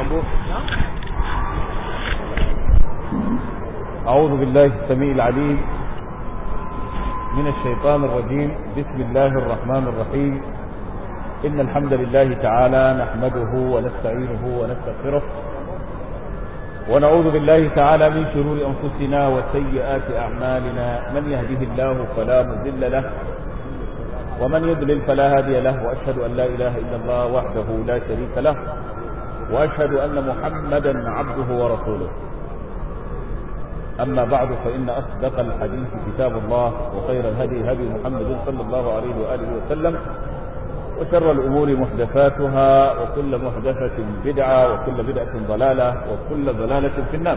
الموضوع أعوذ بالله السميع العليم من الشيطان الرجيم بسم الله الرحمن الرحيم إن الحمد لله تعالى نحمده ونستعينه ونستغفره ونعوذ بالله تعالى من شرور أنفسنا وسيئات أعمالنا من يهده الله فلا مضل له ومن يضلل فلا هادي له وأشهد أن لا إله إلا الله وحده لا شريك له وأشهد أن محمدا عبده ورسوله أما بعد فإن أصدق الحديث كتاب الله وخير الهدي هدي محمد صلى الله عليه وآله وسلم وشر الأمور محدثاتها وكل محدثة بدعة وكل بدعة ضلالة وكل ضلالة في النار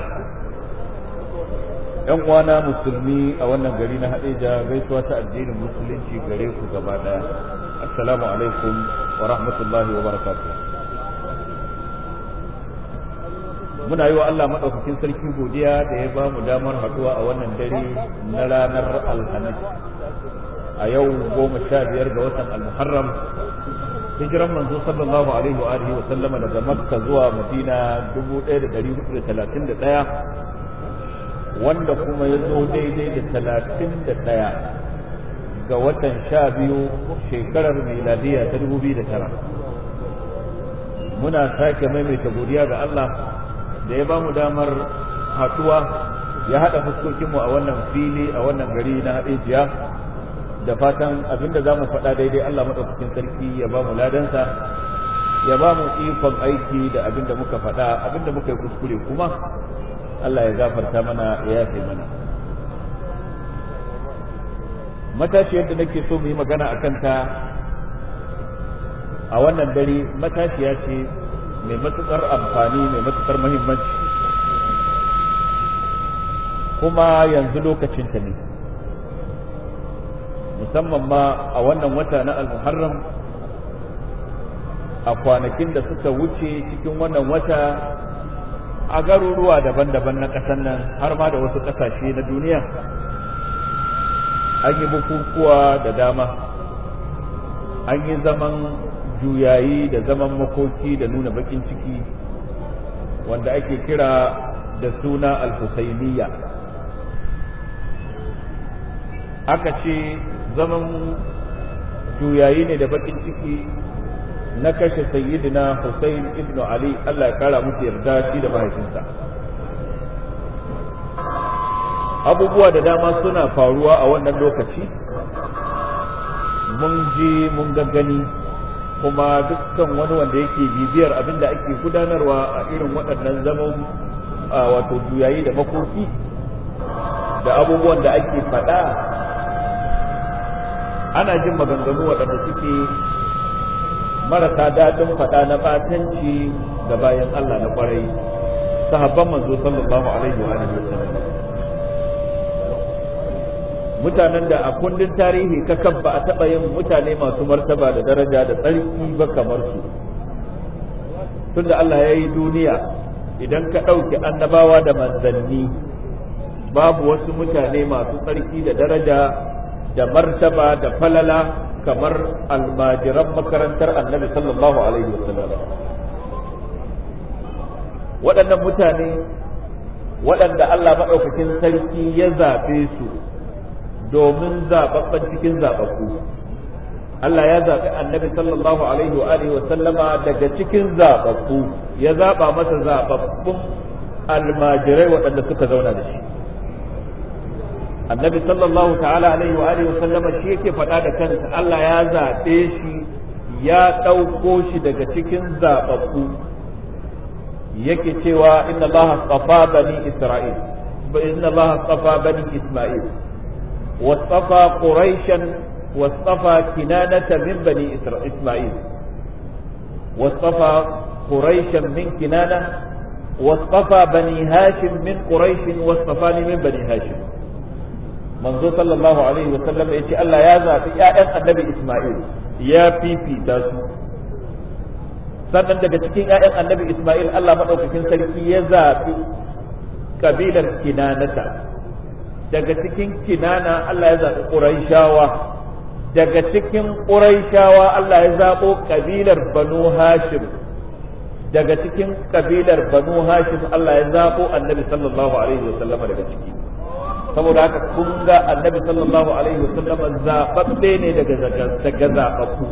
‘yan uwana musulmi a wannan gari na haɗeja gaisuwa ta addinin musulunci gare ku gaba ɗaya assalamu alaikum wa rahmatullahi wa barakatuh muna yi wa Allah maɗaukakin sarki godiya da ya ba mu damar haɗuwa a wannan dare na ranar alhamis a yau goma sha biyar ga watan almuharram hijiran manzo sallallahu alaihi wa alihi wa sallama daga makka zuwa madina 1431 wanda kuma ya zo daidai da talatin da ɗaya ga watan sha biyu shekarar miladiya ta dubu biyu da tara muna sake maimaita godiya ga Allah da ya ba mu damar haɗuwa ya haɗa fuskokinmu a wannan fili a wannan gari na haɗejiya da fatan abinda za mu faɗa daidai Allah maɗaukakin sarki ya ba mu ladansa ya ba mu ikon aiki da abinda muka faɗa abinda muka yi kuskure kuma Allah ya gafarta mana ya yafe mana matashiyar da nake so mu yi magana a kanta a wannan dare matashiya ce mai matuƙar amfani mai matuƙar muhimmanci kuma yanzu lokacinta ne musamman ma a wannan wata na al-muharram a kwanakin da suka wuce cikin wannan wata a garuruwa daban-daban na ƙasar nan har ma da wasu ƙasashe na duniya an yi bukukuwa da dama an yi zaman juyayi da zaman makoki da nuna bakin ciki wanda ake kira da suna al-husainiyya aka ce zaman juyayi ne da bakin ciki na kashe sayyidina Hussein ibn Ali Allah ya kara musu yarda shi da mahaifinsa abubuwa da dama suna faruwa a wannan lokaci mun ji mun gani kuma dukkan wani wanda yake bibiyar abin da ake gudanarwa a irin waɗannan zaman wato juyayi da makoki da abubuwan da ake faɗa ana jin maganganu waɗanda suke marasa daɗin faɗa na ɓatanci ga bayan Allah na ƙwarai sahabban manzo sallallahu alaihi wa alihi wasallam mutanen da a kundin tarihi kakan ba a taɓa yin mutane masu martaba da daraja da tsarki ba kamar su tunda Allah ya yi duniya idan ka ɗauki annabawa da manzanni babu wasu mutane masu tsarki da daraja da martaba da falala kamar almajiran makarantar annabi sallallahu alaihi wasallam waɗannan mutane waɗanda Allah maɗaukakin sarki ya zaɓe su domin zaɓaɓɓen cikin zaɓaɓɓu Allah ya zaɓi annabi sallallahu alaihi wa alihi sallama daga cikin zaɓaɓɓu ya zaɓa masa zaɓaɓɓun almajirai waɗanda suka zauna da shi annabi sallallahu ta'ala alaihi wa alihi sallama shi yake faɗa da kansa Allah ya zaɓe shi ya ɗauko shi daga cikin zaɓaɓɓu yake cewa inna Allah astafa bani Isra'il inna Allah astafa bani Isma'il wastafa Quraishan wastafa Kinanata min bani Isma'il wastafa Quraishan min Kinana wastafa bani Hashim min Quraish wastafani min bani Hashim manzo sallallahu alaihi wa sallam ya ce Allah ya zaɓi ƴaƴan annabi Ismail ya fifita su sannan daga cikin ƴaƴan annabi Ismail Allah maɗaukakin sarki ya zaɓi kabilar kinanata daga cikin kinana Allah ya zaɓi ƙuraishawa daga cikin ƙuraishawa Allah ya zaɓo kabilar banu hashim daga cikin kabilar banu hashim Allah ya zabo annabi sallallahu alaihi wasallam daga ciki saboda haka kun ga annabi sallallahu alaihi wasallam zababbe ne daga daga zababbu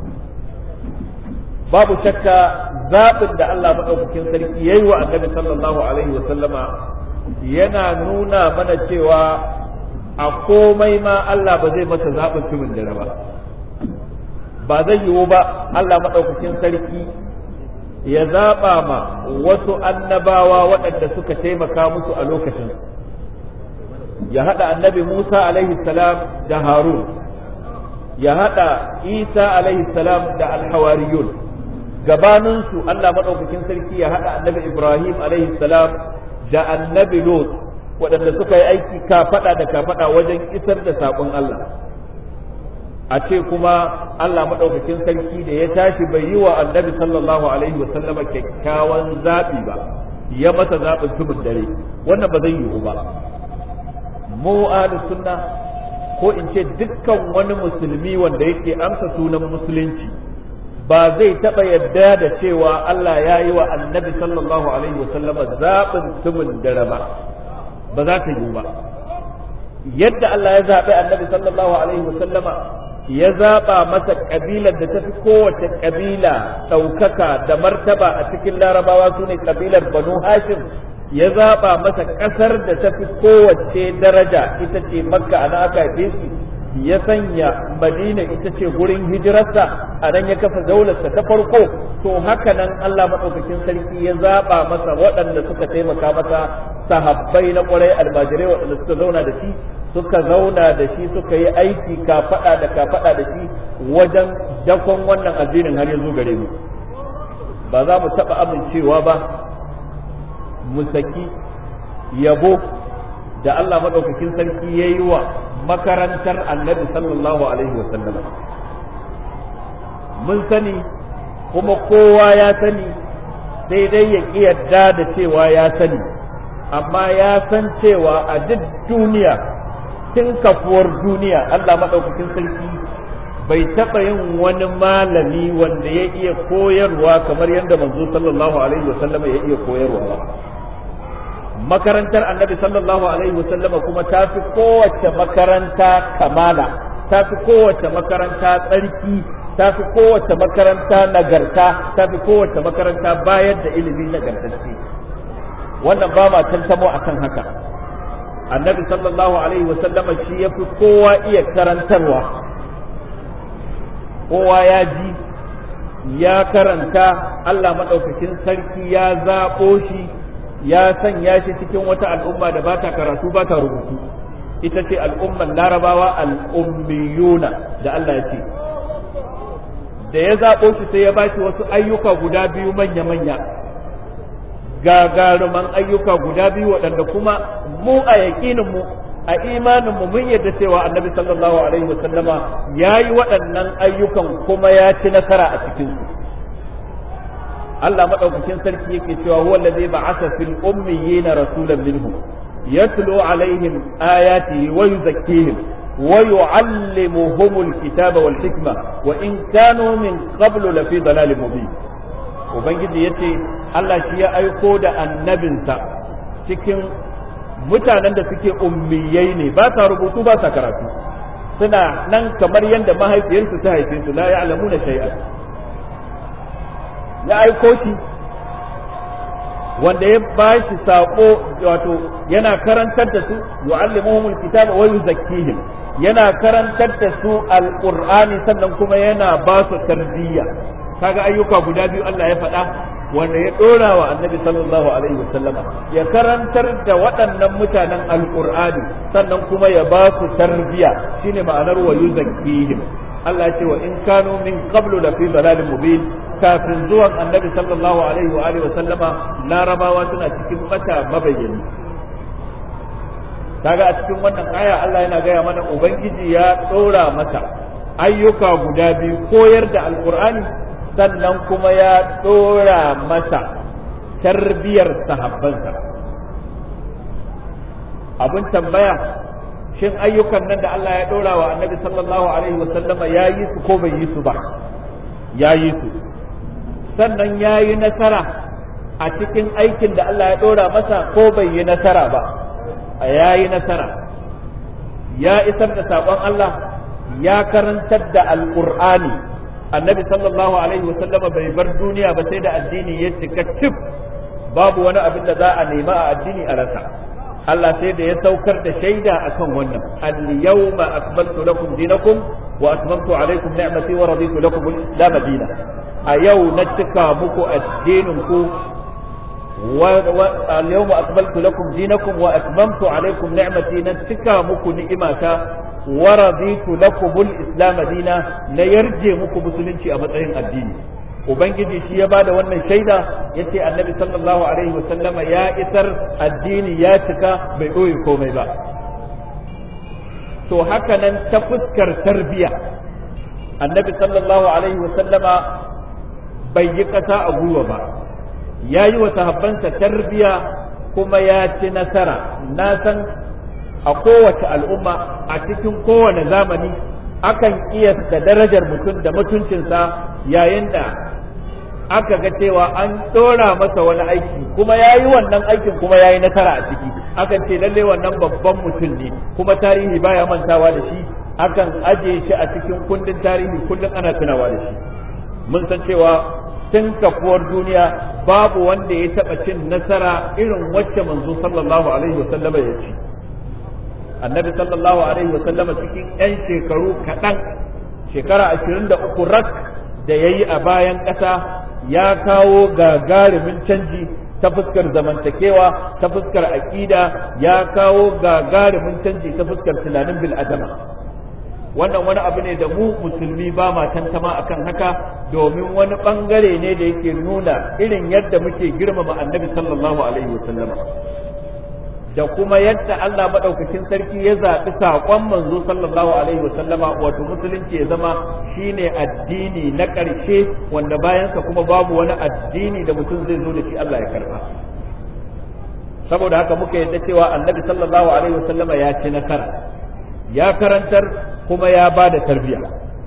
babu shakka zaɓin da Allah maɗaukakin sarki ya yi wa annabi sallallahu alaihi wa sallama yana nuna mana cewa a komai ma Allah ba zai masa zaɓin tumin dare ba ba zai yiwu ba Allah maɗaukakin sarki ya zaɓa ma wasu annabawa waɗanda suka taimaka musu a lokacin ya haɗa annabi Musa alaihi salam da Harun ya haɗa Isa alaihi salam da alhawariyun gabaninsu Allah maɗaukakin sarki ya haɗa annabi Ibrahim alaihi salam da annabi Lot waɗanda suka yi aiki kafaɗa da kafaɗa wajen isar da saƙon Allah a ce kuma Allah maɗaukakin sarki da ya tashi bai yi wa annabi sallallahu alaihi wa sallama kyakkyawan zaɓi ba ya masa zaɓin tumin dare wannan ba zai yiwu ba mu ahlus sunna ko in ce dukkan wani musulmi wanda yake amsa sunan musulunci ba zai taɓa yadda da cewa Allah ya yi wa annabi sallallahu alaihi wasallama zaɓin tumin dare ba ba za ta yi ba yadda Allah ya zaɓi annabi sallallahu alaihi wasallama ya zaɓa masa ƙabilar da ta fi kowace ƙabila ɗaukaka da martaba a cikin larabawa su ne ƙabilar banu hashim ya zaɓa masa ƙasar da ta fi kowace daraja ita ce makka ana aka haife shi ya sanya madina ita ce gurin hijirarsa a nan ya kafa daularsa ta farko to haka nan Allah maɗaukakin sarki ya zaɓa masa waɗanda suka taimaka masa sahabbai na ƙwarai almajirai waɗanda suka zauna da shi suka zauna da shi suka yi aiki kafaɗa da kafaɗa da shi wajen dakon wannan addinin har ya zo gare mu ba za mu taɓa amincewa ba mu saki yabo da Allah maɗaukakin sarki ya yi wa makarantar annabi sallallahu alaihi wasallam mun sani kuma kowa ya sani sai dai ya ƙi yadda da cewa ya sani amma ya san cewa a duk duniya tun kafuwar duniya Allah maɗaukakin sarki bai taɓa yin wani malami wanda ya iya koyarwa kamar yadda manzo sallallahu alaihi wasallam ya iya koyarwa ba makarantar annabi sallallahu alaihi wasallama kuma ta fi kowace makaranta kamala ta fi kowace makaranta tsarki ta fi kowace makaranta nagarta ta fi kowace makaranta bayar da ilimi nagartacce wannan ba ma tantamo akan haka annabi sallallahu alaihi wasallama shi ya fi kowa iya karantarwa kowa ya ji ya karanta Allah maɗaukakin sarki ya zaɓo shi ya sanya shi cikin wata al'umma da ba ta karatu ba ta rubutu ita ce al'umman larabawa al'ummiyuna da Allah ya ce da ya zaɓo shi sai ya ba shi wasu ayyuka guda biyu manya-manya gagaruman ayyuka guda biyu waɗanda kuma mu a yaƙinin mu a imanin mu mun yarda cewa annabi sallallahu alaihi wasallama ya yi waɗannan ayyukan kuma ya ci nasara a cikinsu Allah madaukakin sarki yake cewa huwa allazi ba'atha fil ummiyina rasulan minhum yatlu alaihim ayatihi wa yuzakkihim wa yu'allimuhumul kitaba wal hikma wa in kanu min qablu lafi dalalin mubin ubangiji yace Allah shi ya aiko da annabinsa cikin mutanen da suke ummiyai ne ba sa rubutu ba sa karatu suna nan kamar yadda mahaifiyarsu ta haife su la ya'lamuna shay'an ya aiko shi wanda ya ba shi saƙo wato yana karantar da su yu'allimuhumul kitaba wa yuzakkihim yana karantar da su alqur'ani sannan kuma yana ba su tarbiyya kaga ayyuka guda biyu Allah ya faɗa wanda ya ɗora wa annabi sallallahu alaihi wasallama ya karantar da waɗannan mutanen alqur'ani sannan kuma ya ba su tarbiyya shine ma'anar wa yuzakkihim Allah ce wa in kanu min qablu la fi dalalin mubin kafin zuwan annabi sallallahu alaihi wa alihi wa sallama larabawa suna cikin bata mabayyani kaga a cikin wannan aya Allah yana gaya mana ubangiji ya dora masa ayyuka guda biyu koyar da alqur'ani sannan kuma ya dora masa tarbiyar sahabbansa abun tambaya shin ayyukan nan da Allah ya ɗora wa annabi sallallahu alaihi wasallama ya yi su ko bai yi su ba ya yi su sannan ya yi nasara a cikin aikin da Allah ya ɗora masa ko bai yi nasara ba a ya yi nasara ya isar da saƙon Allah ya karantar da alƙur'ani annabi sallallahu alaihi wasallama bai bar duniya ba sai da addini ya cika cif babu wani abin da za a nema a addini a rasa Allah sai da ya saukar da shaida akan wannan al-yawma akmaltu lakum dinakum wa atmamtu alaykum ni'mati wa raditu lakum al-islam dinan a yau na cika muku addinin ku اليوم أكملت لكم دينكم وأتممت عليكم نعمتي نتكا مكو نئماتا ورضيت لكم الإسلام دينا نيرجي مكو مسلنشي أمتعين الدين Ubangiji shi ya bada wannan shaida ya ce annabi sallallahu alaihi wasallama ya isar addini ya cika bai ɓoye komai ba. To haka nan ta fuskar tarbiya annabi sallallahu alaihi wasallama bai yi ƙasa a gwiwa ba. ya yi wa sahabbansa tarbiya kuma ya ci nasara na san a kowace al'umma a cikin kowane zamani akan kiyasta darajar mutum da mutuncinsa yayin da aka ga cewa an ɗora masa wani aiki kuma ya yi wannan aikin kuma ya yi nasara a ciki akan ce lalle wannan babban mutum ne kuma tarihi baya mantawa da shi akan aje shi a cikin kundin tarihi kullum ana tunawa da shi mun san cewa tun kafuwar duniya babu wanda ya taɓa cin nasara irin wacce manzo sallallahu alaihi wasallama ya ci annabi sallallahu alaihi wasallama cikin 'yan shekaru kaɗan shekara ashirin da uku rak da ya yi a bayan ƙasa ya kawo gagarumin canji ta fuskar zamantakewa ta fuskar aƙida ya kawo gagarumin canji ta fuskar tunanin bil'adama wannan wani abu ne da mu musulmi ba ma tantama akan haka domin wani bangare ne da yake nuna irin yadda muke girmama annabi sallallahu alaihi wasallam da kuma yadda Allah madaukakin sarki ya zaɓi saƙon manzo sallallahu alaihi wasallama wato musulunci ya zama shine addini na ƙarshe wanda bayansa kuma babu wani addini da mutum zai zo da shi Allah ya karba saboda haka muka yadda cewa annabi sallallahu alaihi wasallama ya ci nasara ya karantar kuma ya ba da tarbiya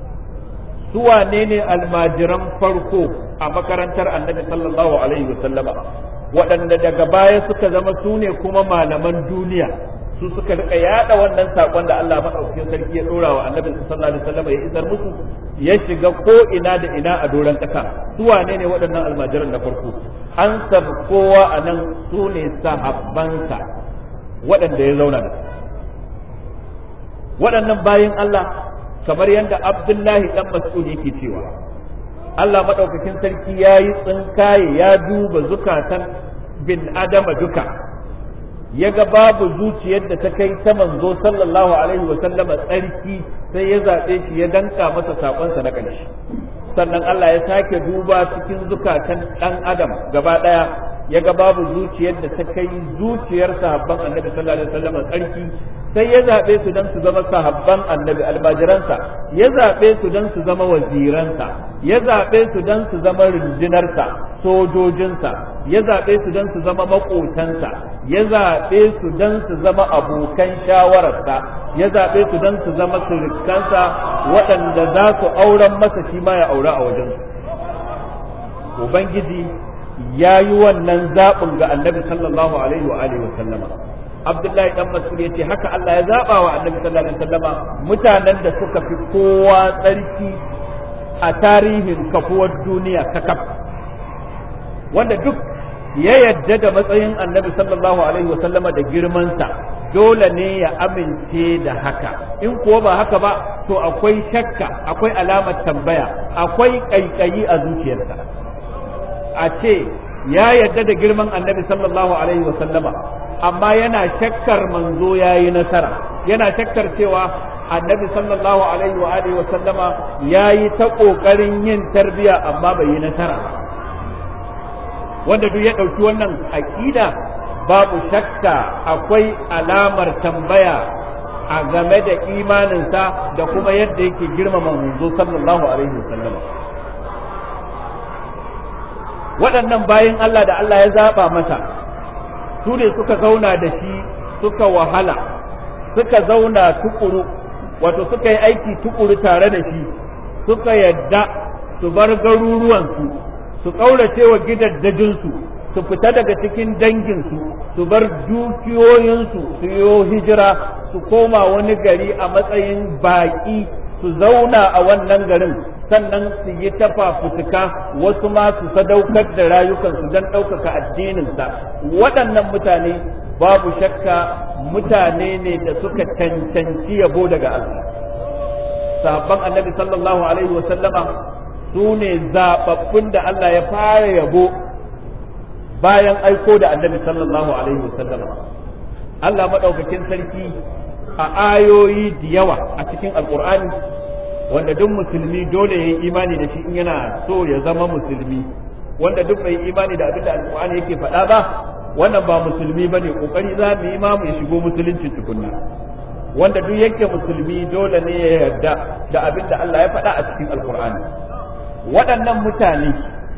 su wane ne almajiran farko a makarantar annabi sallallahu alaihi wasallama waɗanda daga baya suka zama su ne kuma malaman duniya su suka rika yada wannan sakon da Allah madaukakin sarki ya dora wa annabi sallallahu alaihi wasallama ya isar musu ya shiga ko ina da ina a doron ƙasa su wane ne waɗannan almajiran na farko an kowa a nan su ne sahabbansa waɗanda ya zauna da su waɗannan bayan Allah kamar yadda Abdullahi ɗan Mas'ud yake cewa Allah maɗaukakin sarki ya yi tsinkaye ya duba zukatan bin adama duka ya ga babu zuciyar da ta kai ta manzo sallallahu alaihi wa sallama tsarki sai ya zaɓe shi ya danka masa saƙonsa na ƙarshe sannan Allah ya sake duba cikin zukatan ɗan adam gaba ɗaya ya ga babu zuciyar da ta kai zuciyar sahabban annabi sallallahu alaihi wasallam tsarki sai ya zaɓe su don su zama sahabban annabi albajiransa ya zaɓe su don su zama waziransa ya zaɓe su don su zama rundunarsa sojojinsa ya zaɓe su don su zama maƙotansa ya zaɓe su don su zama abokan shawararsa ya zaɓe su don su zama surukansa waɗanda za su auren masa shi ma ya aura a wajensu ubangiji ya yi wannan zaɓin ga annabi sallallahu alaihi wa alihi wa sallama abdullahi dan mas'ud yace haka Allah ya zaba wa annabi sallallahu alaihi wa sallama mutanen da suka fi kowa tsarki a tarihin kafuwar duniya kakaf wanda duk ya yadda da matsayin annabi sallallahu alaihi wa sallama da girmansa dole ne ya amince da haka in kuwa ba haka ba to akwai shakka akwai alamar tambaya akwai ƙaiƙayi a zuciyarsa a ce ya yarda da girman annabi sallallahu alaihi wa sallama amma yana shakkar manzo ya yi nasara yana shakkar cewa annabi sallallahu alaihi wa alihi wa sallama ya yi ta ƙoƙarin yin tarbiya amma bai yi nasara wanda duk ya ɗauki wannan aƙida babu shakka akwai alamar tambaya a game da imaninsa da kuma yadda yake girmama manzo sallallahu alaihi wa sallama waɗannan bayan Allah da Allah ya zaɓa masa su ne suka zauna da shi suka wahala suka zauna tukuru wato suka yi aiki tukuru tare da shi suka yadda su bar garuruwansu su ƙaurace wa gidaddajinsu su fita daga cikin danginsu su bar dukiyoyinsu su yo hijira su koma wani gari a matsayin baƙi su zauna a wannan garin sannan su yi tafafutuka wasu ma su sadaukar da rayukansu don ɗaukaka addininsa waɗannan mutane babu shakka mutane ne da suka cancanci yabo daga Allah sahabban annabi sallallahu alaihi wa sallama su ne zaɓaɓɓun da Allah ya fara yabo bayan aiko da annabi sallallahu alaihi wa sallama Allah maɗaukakin sarki a ayoyi da yawa a cikin alkur'ani wanda duk musulmi dole ya yi imani da shi in yana so ya zama musulmi wanda duk bai imani da abin da alkur'ani yake faɗa ba wannan ba musulmi ba ne ƙoƙari za mu yi ma mu shigo musulunci tukunna wanda duk yake musulmi dole ne ya yarda da abin da Allah ya faɗa a cikin alkur'ani waɗannan mutane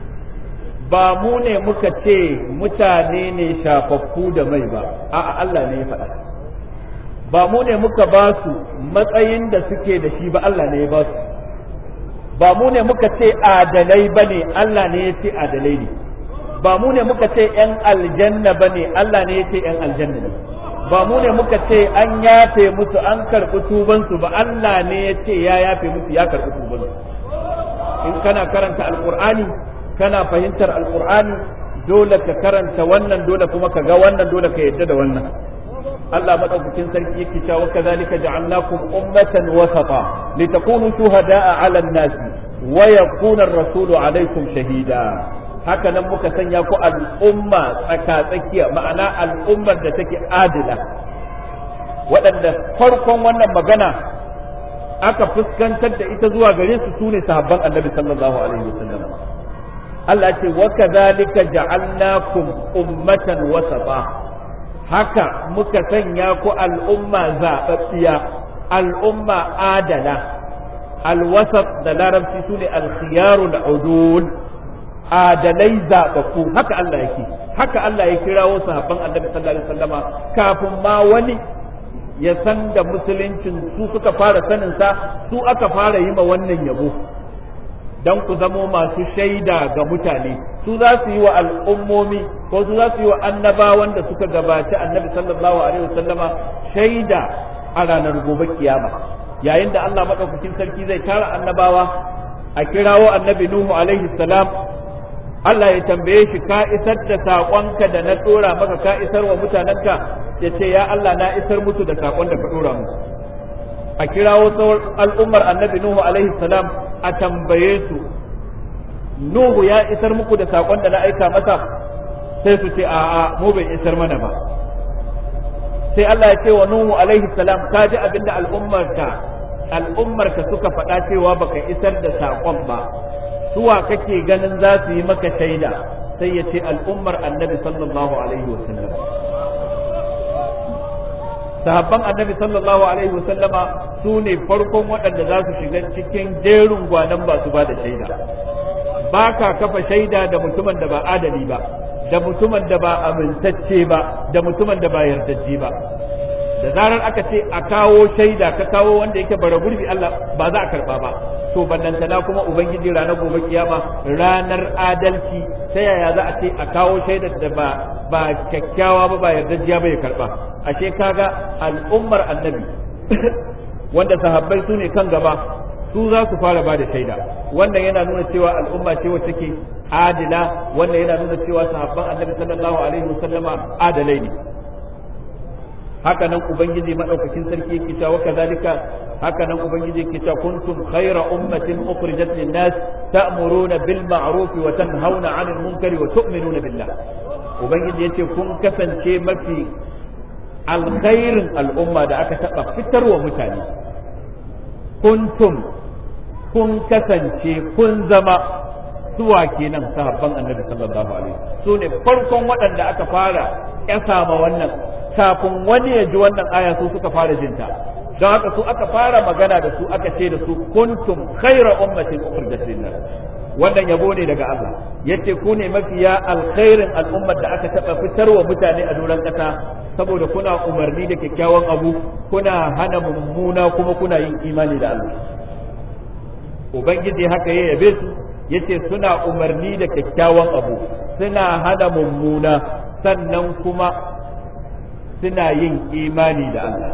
ba mu ne muka ce mutane ne shafaffu da mai ba a'a Allah ne ya faɗa ba mu ne muka ba su matsayin da suke da shi ba Allah ne ya ba su ba mu ne muka ce adalai ba ne Allah ne ya ce adalai ne ba mu ne muka ce ‘yan aljanna ba ne Allah ne ya ce ‘yan aljanna ne ba mu ne muka ce an yafe musu an karɓi tubansu ba Allah ne ya ce ya yafe musu ya karɓi tubansu in kana karanta alƙur'ani kana fahimtar alƙur'ani dole ka karanta wannan dole kuma ka ga wannan dole ka yadda da wannan Allah madaukakin sarki yake cewa kazalika ja'alnakum ummatan wasata litakunu shuhada'a 'ala an-nas wa yakuna ar-rasulu 'alaykum shahida haka nan muka sanya ku al'umma tsaka-tsakiya ma'ana al'ummar da take adila waɗanda farkon wannan magana aka fuskantar da ita zuwa gare su sune sahabban annabi sallallahu alaihi wasallam Allah ce wa kadhalika ja'alnakum ummatan wasata haka muka sanya ku al'umma zaɓaɓɓiya al'umma adala alwasat da larabci su ne alkhiyarul udul adalai zaɓaɓɓu haka Allah yake haka Allah ya kirawo sahabban annabi sallallahu alaihi wasallama kafin ma wani ya san da musuluncin su suka fara sanin sa su aka fara yi ma wannan yabo dan ku zamo masu shaida ga mutane su za su yi wa al'ummomi ko su za su yi wa annabawan da suka gabaci annabi sallallahu alaihi wasallama shaida a ranar gobe kiyama yayin da Allah madaukakin sarki zai tara annabawa a kirawo annabi Nuhu alaihi salam Allah ya tambaye shi ka isar da saƙonka da na tsora maka ka isar wa mutanenka ya ce ya Allah na isar musu da saƙon da ka tsora musu a kirawo al'ummar annabi Nuhu alaihi salam a tambaye su Nuhu ya isar muku da saƙon da na aika masa sai su ce a'a mu bai isar mana ba sai Allah ya ce wa Nuhu alaihi salam ka ji abin da al'ummarka al'ummarka suka faɗa cewa baka isar da saƙon ba suwa kake ganin za su yi maka shaida sai ya ce al'ummar annabi sallallahu alaihi wasallam sahabban annabi sallallahu alaihi wasallama su ne farkon waɗanda za su shiga cikin jerin gwanan ba su ba da shaida ba ka kafa shaida da mutumin da ba adali ba da mutumin da ba amintacce ba da mutumin da ba yardajje ba da zarar aka ce a kawo shaida ka kawo wanda yake bara gurbi Allah ba za a karba ba to bannantana kuma ubangiji ranar gobe kiyama ranar adalci ta yaya za a ce a kawo shaidar da ba ba kyakkyawa ba ba yardajjiya ba ya karba ashe kaga al'ummar annabi wanda sahabbai su ne kan gaba su za su fara ba da shaida wannan yana nuna cewa al'umma ce wacce ke adila wannan yana nuna cewa sahabban annabi sallallahu alaihi wasallama adalai ne haka nan ubangiji madaukakin sarki yake cewa kazalika haka nan ubangiji yake cewa kuntum khayra ummatin ukhrijat lin-nas ta'muruna bil ma'ruf wa tanhauna 'anil munkari wa tu'minuna billah ubangiji yace kun kasance mafi alkhairin al'umma da aka taba fitarwa mutane kuntum kun kasance kun zama suwa kenan sahabban annabi sallallahu alaihi su ne farkon waɗanda aka fara ƙyasa ma wannan kafin wani ya ji wannan aya su suka fara jinta don haka su aka fara magana da su aka ce da su kuntum khaira ummatin ukhrijat lin-nas wannan yabo ne daga Allah yace ku ne mafiya alkhairin al'ummar da aka taba fitarwa mutane a doron kasa saboda kuna umarni da kyakkyawan abu kuna hana mummuna kuma kuna yin imani da Allah ubangiji haka ya yabe su yace suna umarni da kyakkyawan abu suna hana mummuna sannan kuma suna yin imani da Allah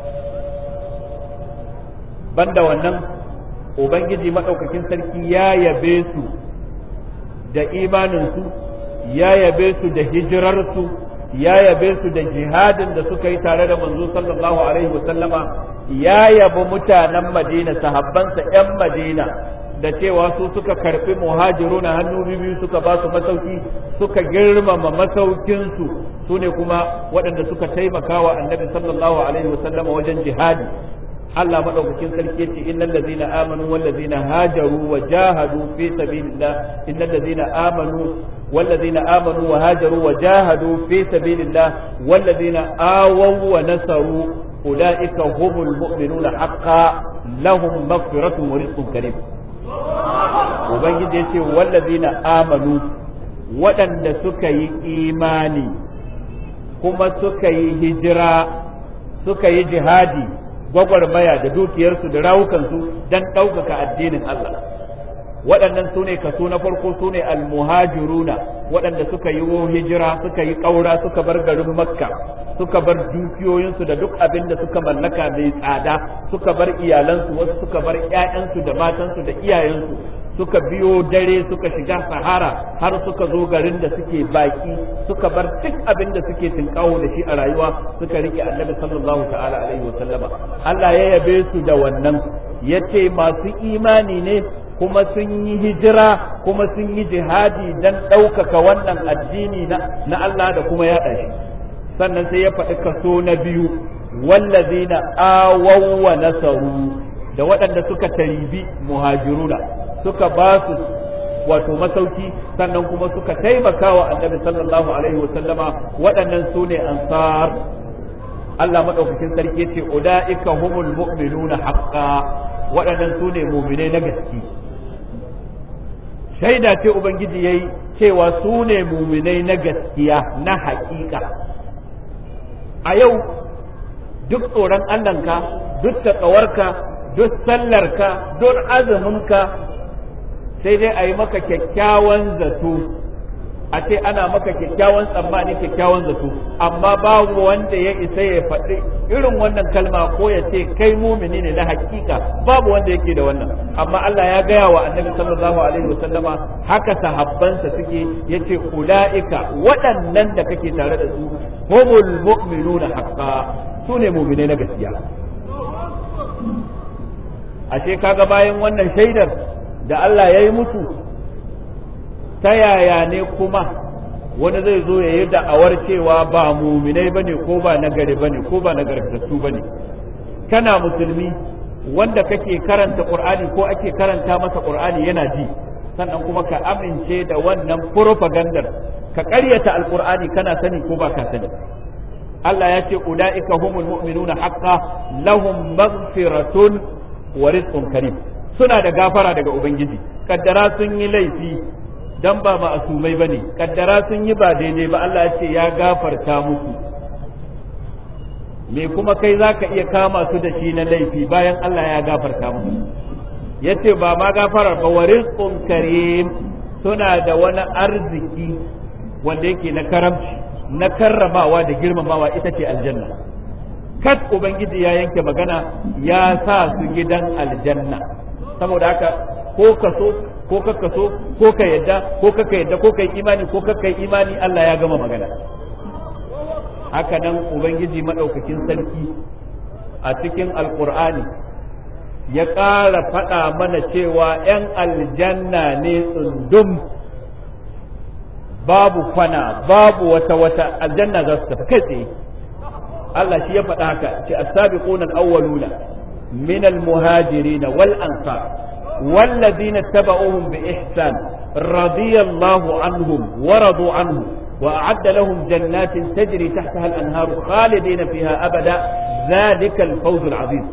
banda wannan ubangiji maɗaukakin sarki ya yabe su da imaninsu ya yabe su da hijirarsu ya yabe su da jihadin da suka yi tare da manzo sallallahu alaihi wasallama ya yabi mutanen madina sahabbansa 'yan madina da cewa su suka karbi muhajiru na hannu biyu suka ba su masauki suka girmama masaukinsu su ne kuma waɗanda suka taimaka wa annabi sallallahu alaihi wasallama wajen jihadi Allah madaukakin sarki yace innal ladzina amanu wal ladzina hajaru wa jahadu fi sabilillah innal ladzina amanu wal ladzina amanu wa hajaru wa jahadu fi sabilillah wal ladzina awaw wa nasaru ulaika humul mu'minuna haqqan lahum maghfiratun wa rizqun karim ubangiji yace wal ladzina amanu waɗanda suka yi imani kuma suka yi hijira suka yi jihadi gwagwarmaya da dukiyarsu da rawukansu don ɗaukaka addinin Allah waɗannan su ne kaso na farko su ne almuhajiruna waɗanda suka yi hijira suka yi ƙaura suka bar garin makka suka bar dukiyoyinsu da duk abin da suka mallaka mai tsada suka bar iyalansu wasu suka bar ƴaƴansu da matansu da iyayensu suka biyo dare suka shiga sahara har suka zo garin da suke baki suka bar duk abin da suke tinkawo da shi a rayuwa suka rike annabi sallallahu ta'ala alaihi wasallama Allah ya yabe su da wannan yace masu imani ne kuma sun yi hijira kuma sun yi jihadi dan ɗaukaka wannan addini na Allah da kuma yaɗa shi sannan sai ya faɗi kaso na biyu wallazina awaw wa nasaru da waɗanda suka taribi muhajiruna suka ba su wato masauki sannan kuma suka taimaka wa annabi sallallahu alaihi wa sallama waɗannan su ne ansar Allah madaukakin sarki yace ulaika humul mu'minuna haqqan waɗannan su ne mu'minai na gaske shaida ce ubangiji yayi cewa su ne mu'minai na gaskiya na haƙiƙa a yau duk tsoron Allahnka duk taƙawarka duk sallarka duk azuminka sai dai a yi maka kyakkyawan zato a ce ana maka kyakkyawan tsammani kyakkyawan zato amma babu wanda ya isa ya faɗi irin wannan kalma ko ya ce kai mumini ne na hakika babu wanda yake da wannan amma Allah ya gaya wa annabi sallallahu alaihi wasallama haka sahabbansa suke yace ulaika waɗannan da kake tare da su humul mu'minuna haqqan su ne mu'minai na gaskiya ashe kaga bayan wannan shaidar da Allah ya yi mutu ta yaya ne kuma wani zai zo ya yi da'awar cewa ba muminai bane ko ba nagari bane ko ba nagartattu bane kana musulmi wanda kake karanta qur'ani ko ake karanta masa qur'ani yana ji sannan kuma ka amince da wannan propagandar ka ƙaryata alqur'ani kana sani ko ba ka sani Allah ya ce ulaika humul mu'minuna haqqan lahum maghfiratun wa rizqun karim suna da gafara daga ubangiji kaddara sun yi laifi dan ba ma'asumai bane kaddara sun yi ba daidai ba Allah ya ce ya gafarta musu me kuma kai zaka iya kama su da shi na laifi bayan Allah ya gafarta musu yace ba ma gafarar ba wa rizqun karim suna da wani arziki wanda yake na karamci na karramawa da girmamawa ita ce aljanna kat ubangiji ya yanke magana ya sa su gidan aljanna saboda haka ko ka so ko ka so ko ka yadda ko ka yadda ko kai imani ko ka kai imani Allah ya gama magana haka nan ubangiji madaukakin sarki a cikin alqur'ani ya ƙara faɗa mana cewa 'yan aljanna ne tsundum babu kwana babu wata wata aljanna za su tafi kai tsaye Allah shi ya faɗa haka ce as-sabiquna al-awwaluna min al-muhajirin wal ansar والذين اتبعوهم بإحسان رضي الله عنهم ورضوا عنه وأعد لهم جنات تجري تحتها الأنهار خالدين فيها أبدا ذلك الفوز العظيم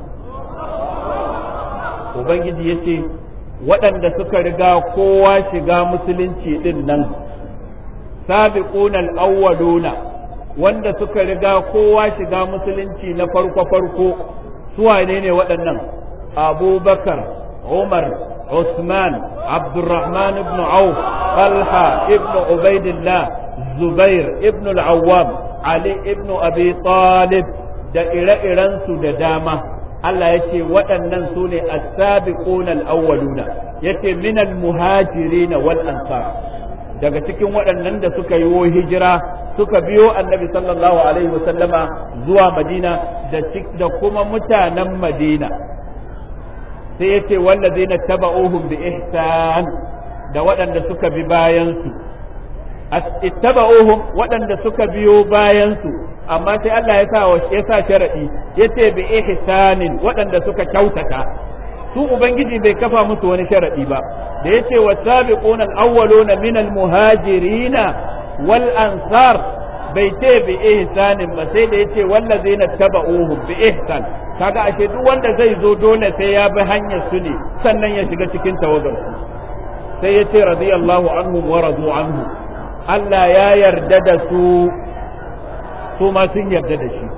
Ubangiji ya ce waɗanda suka riga kowa shiga musulunci ɗin nan, sabiquna al-awwaluna wanda suka riga kowa shiga musulunci na farko-farko su wane ne waɗannan abubakar umar عثمان عبد الرحمن بن عوف طلحة ابن عبيد الله زبير ابن العوام علي ابن أبي طالب da ire-irensu da dama Allah ya ce waɗannan su ne as-sabiqun al-awwaluna yace min al-muhajirin wal ansar daga cikin waɗannan da suka yi hijira suka biyo annabi sallallahu alaihi wasallama zuwa madina da kuma mutanen madina sai ya ce wallazi na taba'uhum bi ihsan da waɗanda suka bi bayansu ittaba'uhum waɗanda suka biyo bayansu amma sai Allah ya sa ya sa sharadi yace bi ihsanin waɗanda suka kyautata su ubangiji bai kafa musu wani sharadi ba da yace wasabiquna al-awwaluna min al-muhajirin wal ansar bai ce bi ihsanin ba sai da yace wallazina taba'uhum bi ihsan kaga ashe duk wanda zai zo dole sai ya bi hanyar su ne sannan ya shiga cikin tawagar su sai yace radiyallahu anhum wa radu anhu Allah ya yarda da su su ma sun yarda da shi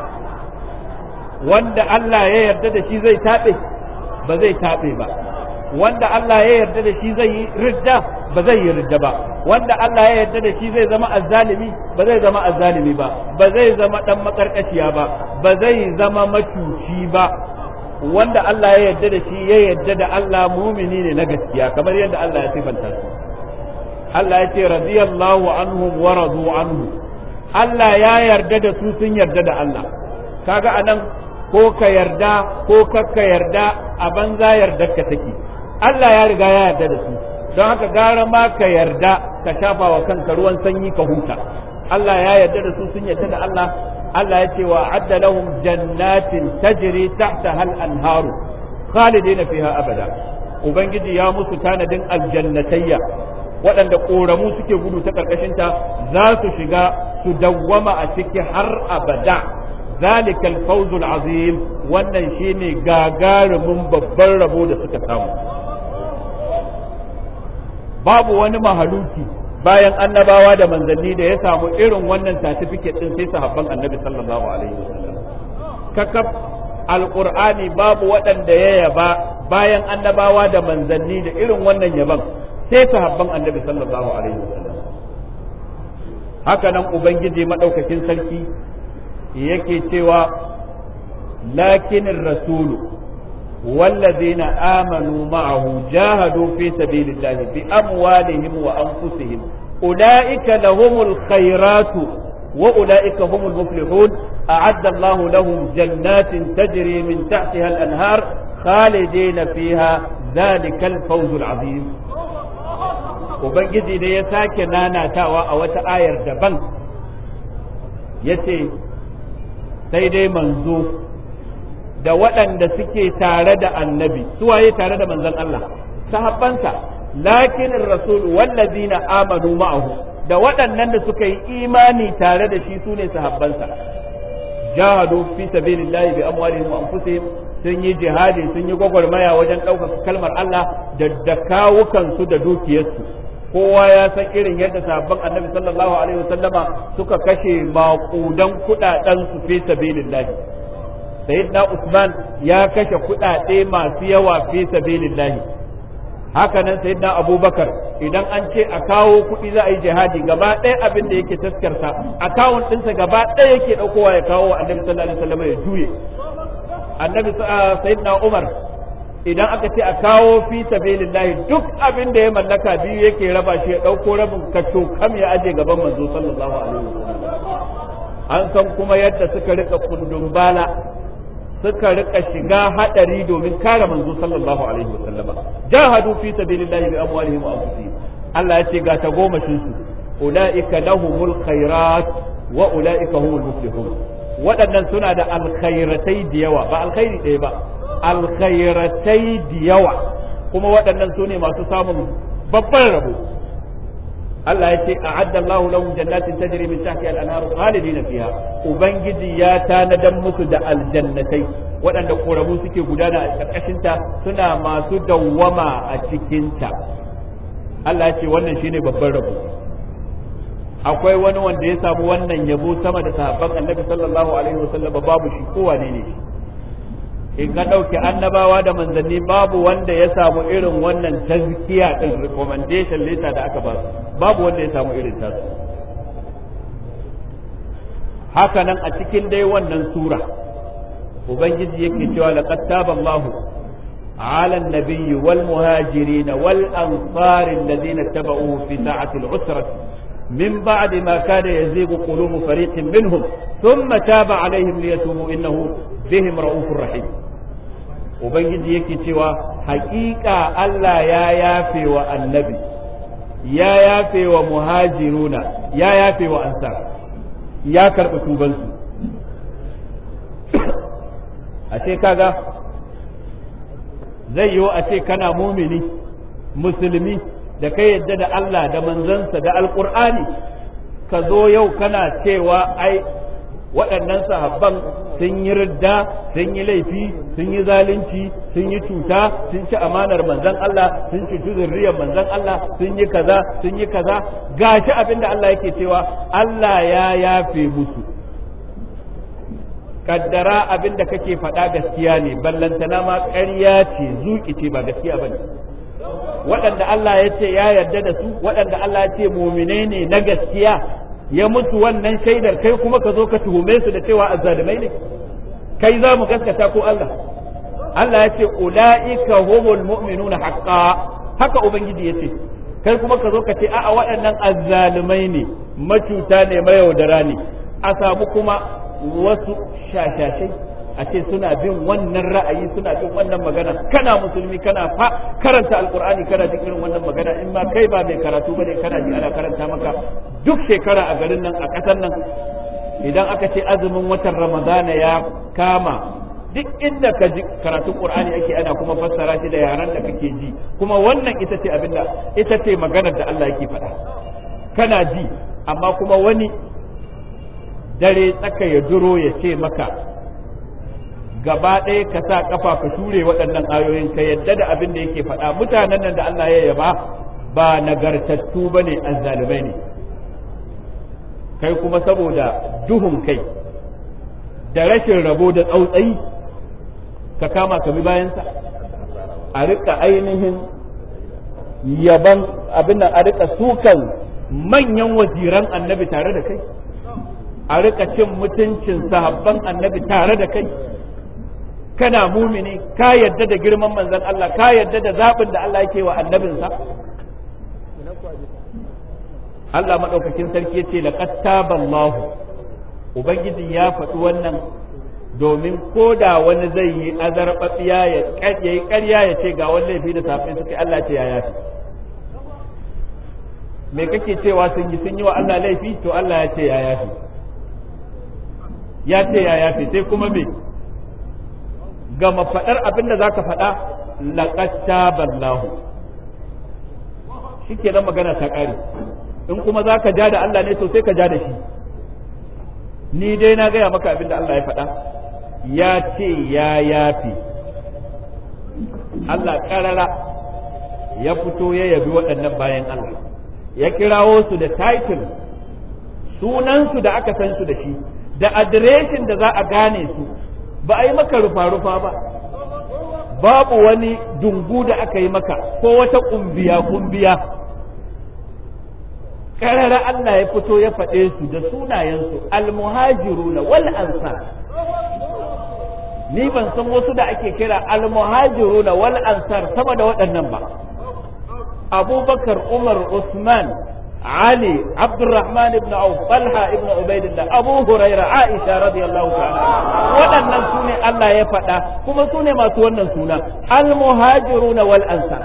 wanda Allah ya yarda da shi zai taɓe ba zai taɓe ba wanda Allah ya yarda da shi zai yi ridda ba zai yi ridda ba wanda Allah ya yarda da shi zai zama azzalimi ba zai zama azzalimi ba ba zai zama dan makarkashiya ba ba zai zama macuci ba wanda Allah ya yarda da shi ya yarda da Allah mumini ne na gaskiya kamar yadda Allah ya sifanta su Allah ya ce radiyallahu anhum wa radu anhu Allah ya yarda da su sun yarda da Allah kaga anan ko ka yarda ko kakka yarda a banza yarda ka take Allah ya riga ya yarda da su don haka gara ma ka yarda ka shafa wa kanka ruwan sanyi ka huta Allah ya yarda da su sun yarda da Allah Allah ya ce wa adda lahum jannatin tajri tahta hal anharu khalidina fiha abada ubangiji ya musu tanadin aljannatayya waɗanda ƙoramu suke gudu ta ƙarƙashinta za su shiga su dawwama a ciki har abada zalikal fawzul azim wannan shine gagarumin babban rabo da suka samu babu wani mahaluki bayan annabawa da manzanni da ya samu irin wannan certificate din sai sahabban annabi sallallahu alaihi wasallam kakaf alqur'ani babu waɗanda ya yaba bayan annabawa da manzanni da irin wannan yaban sai sahabban annabi sallallahu alaihi wasallam haka nan ubangiji madaukakin sarki yake cewa lakinin rasulu والذين آمنوا معه جاهدوا في سبيل الله بأموالهم وأنفسهم أولئك لهم الخيرات وأولئك هم المفلحون أعد الله لهم جنات تجري من تحتها الأنهار خالدين فيها ذلك الفوز العظيم Ubangiji da ya sake nanatawa a wata ayar daban ya ce sai dai manzo da waɗanda suke tare da annabi suwaye tare da manzon Allah sahabbansa lakin rasul wallazina amanu ma'ahu da waɗannan da suka yi imani tare da shi sune sahabbansa jahadu fi sabilillahi bi amwalihim wa anfusihim sun yi jihadi sun yi gwagwarmaya wajen ɗaukaka kalmar Allah da da kawukansu da dukiyarsu kowa ya san irin yadda sahabban annabi sallallahu alaihi wasallama suka kashe maƙudan kuɗaɗen su fi sabilillahi sayyidina Usman ya kashe kuɗaɗe masu yawa fi sabilillahi haka nan sayyidina Abubakar idan an ce a kawo kuɗi za a yi jihadi gaba ɗaya abin da yake taskarsa akawun ɗinsa gaba ɗaya yake ɗaukowa ya kawo wa annabi sallallahu alaihi wasallam ya juye annabi sayyidina Umar idan aka ce a kawo fi sabilillahi duk abin da ya mallaka biyu yake raba shi ya ɗauko rabin kaco kam ya aje gaban manzo sallallahu alaihi wasallam an san kuma yadda suka rika kundun bala suka rika shiga hadari domin kare manzo sallallahu alaihi wasallam jahadu fi sabilillahi bi amwalihim wa anfusihim Allah ya ce ga ta goma su ulaika lahumul khairat wa ulaika humul muflihun waɗannan suna da alkhairatai da yawa ba alkhairi ɗaya ba alkhairatai da yawa kuma waɗannan su ne masu samun babban rabo Allah ya ce a'adda Allahu lahum jannatin tajri min tahtiha al-anhar khalidin fiha ubangiji ya tanadan musu da aljannatai waɗanda koramu suke gudana a ƙarƙashin ta suna masu dawwama a cikin ta Allah ya ce wannan shine babban rabo akwai wani wanda ya samu wannan yabo sama da sahabban Annabi sallallahu alaihi wasallam babu shi ko wane ne in ka ɗauke annabawa da manzanni babu wanda ya samu irin wannan tazkiya din recommendation letter da aka ba babu wanda ya samu irin tasu haka nan a cikin dai wannan sura ubangiji yake cewa laqad taba Allahu على النبي والمهاجرين والأنصار الذين اتبعوه في ساعة العسرة من بعد ما كان يزيغ قلوب فريق منهم ثم تاب عليهم ليتوبوا إنه بهم رؤوف رحيم ubangiji yake cewa haƙiƙa Allah ya yafe wa annabi ya yafe wa muhajiruna ya yafe wa ansar ya karɓi tubansu ashe kaga zai yiwu a ce kana mumini musulmi da kai yadda da Allah da manzansa da alƙur'ani ka zo yau kana cewa ai waɗannan sahabban sun yi ridda sun yi laifi sun yi zalunci sun yi cuta sun ci amanar manzan Allah sun cuci zurriyar manzan Allah sun yi kaza sun yi kaza gashi abinda Allah yake cewa Allah ya yafe musu kaddara abin da kake faɗa gaskiya ne ballantana ma ƙarya ce zuƙi ce ba gaskiya ba ne waɗanda Allah ya ce ya yarda da su waɗanda Allah ya ce mumine ne na gaskiya ya mutu wannan shaidar kai kuma ka zo ka tuhume su da cewa azzalumai ne kai za mu gaskata ko Allah Allah ya ce ula'ika humul mu'minuna haqqa haka ubangiji ya ce kai kuma ka zo ka ce a'a waɗannan azzalumai ne macuta ne mayaudara ne a samu kuma wasu shashashai a ce suna bin wannan ra'ayi suna bin wannan magana kana musulmi kana fa karanta alkur'ani kana jin irin wannan magana in ma kai ba mai karatu bane kana ji ana karanta maka duk shekara a garin nan a ƙasar nan idan aka ce azumin watan ramadana ya kama duk inda ka ji karatun qur'ani ake ana kuma fassara shi da yaran da kake ji kuma wannan ita ce abinda ita ce maganar da Allah yake faɗa kana ji amma kuma wani dare tsaka ya duro ya ce maka gaba ɗaya ka sa ƙafa ka shure waɗannan ayoyin ka yadda da abin da yake faɗa mutanen nan da Allah ya yaba ba nagartattu ba ne azzalumai ne kai kuma saboda duhun kai da rashin rabo da tsautsayi ka kama ka bi bayansa a rika ainihin yaban abin nan a rika sukan manyan waziran annabi tare da kai a rika cin mutuncin sahabban annabi tare da kai kana mumini ka yadda da girman manzon Allah ka yadda da zaɓin da Allah yake wa annabinsa Allah maɗaukakin sarki ya ce laqad taballahu ubangiji ya faɗi wannan domin ko da wani zai yi azarbaɓiya ya yi ƙarya ya ce ga wani laifi da safin suka Allah ce ya yafi me kake cewa sun yi sun yi wa Allah laifi to Allah ya ce ya yafi ya ce ya yafi sai kuma me gama faɗar abin da za ka faɗa laqad taballahu shikenan magana ta ƙare in kuma za ka ja da Allah ne to sai ka ja da shi ni dai na gaya maka abin da Allah ya faɗa ya ce ya yafi Allah ƙarara ya fito ya yabi waɗannan bayan Allah ya kirawo su da title sunansu da aka san su da shi da adireshin da za a gane su ba a yi maka rufa-rufa ba babu wani dungu da aka yi maka ko wata kumbiya-kumbiya karara Allah ya fito ya faɗe su da sunayensu almuhajiruna wal ansar ni ban san wasu da ake kira almuhajiruna wal ansar sama da waɗannan ba abubakar umar usman علي عبد الرحمن بن عوف طلحة ابن عبيد الله أبو هريرة عائشة رضي الله تعالى waɗannan su ne Allah ya faɗa kuma su ne masu wannan suna al-muhajiruna wal ansar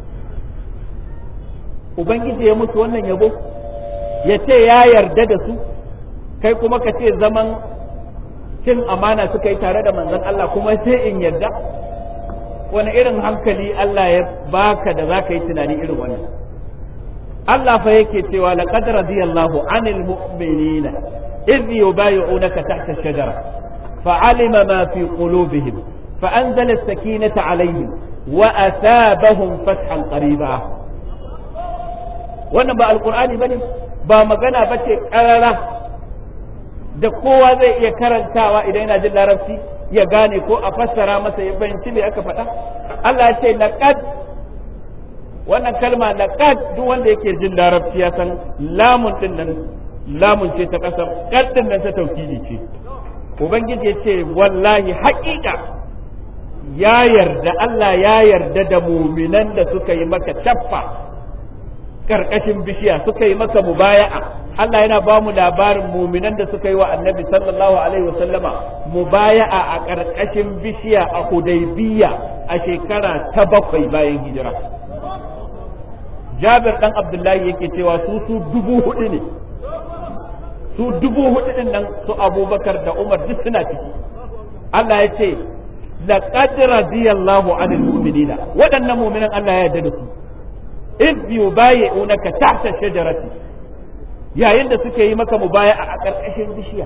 ubangiji ya mutu wannan yabo ya ce ya yarda da su kai kuma ka ce zaman cin amana suka yi tare da manzon Allah kuma sai in yarda wani irin hankali Allah ya baka da za ka yi tunani irin wannan Allah fa yake cewa laqad radiyallahu anil mu'minina idh yubayyi'unaka tahta ash-shajara fa'alima ma fi qulubihim fa'anzala as-sakinata 'alayhim wa asabahum fathan qariba wannan ba alqur'ani bane ba magana bace karara da kowa zai iya karantawa idan yana jin larabci ya gane ko a fassara masa ya fahimci me aka faɗa Allah ya ce laqad wannan kalma laqad duk wanda yake jin larabci ya san lamun din nan lamun ce ta kasar qad din nan ta tauhidi ce ubangiji ya ce wallahi haƙiƙa ya yarda Allah ya yarda da muminan da suka yi maka caffa karkashin bishiya suka yi maka mubaya'a Allah yana ba mu labarin muminan da suka yi wa annabi sallallahu alaihi wasallama mubaya'a a karkashin bishiya a Hudaybiya a shekara ta bakwai bayan hijira Jabir dan Abdullahi yake cewa su su dubu hudu ne su dubu hudu din nan su Abubakar da Umar duk suna ciki Allah ya ce laqad radiyallahu anil mu'minina waɗannan mu'minan Allah ya yarda da su id yubayi'unaka tahta shajarati yayin da suke yi maka mubaya'a a ƙarƙashin bishiya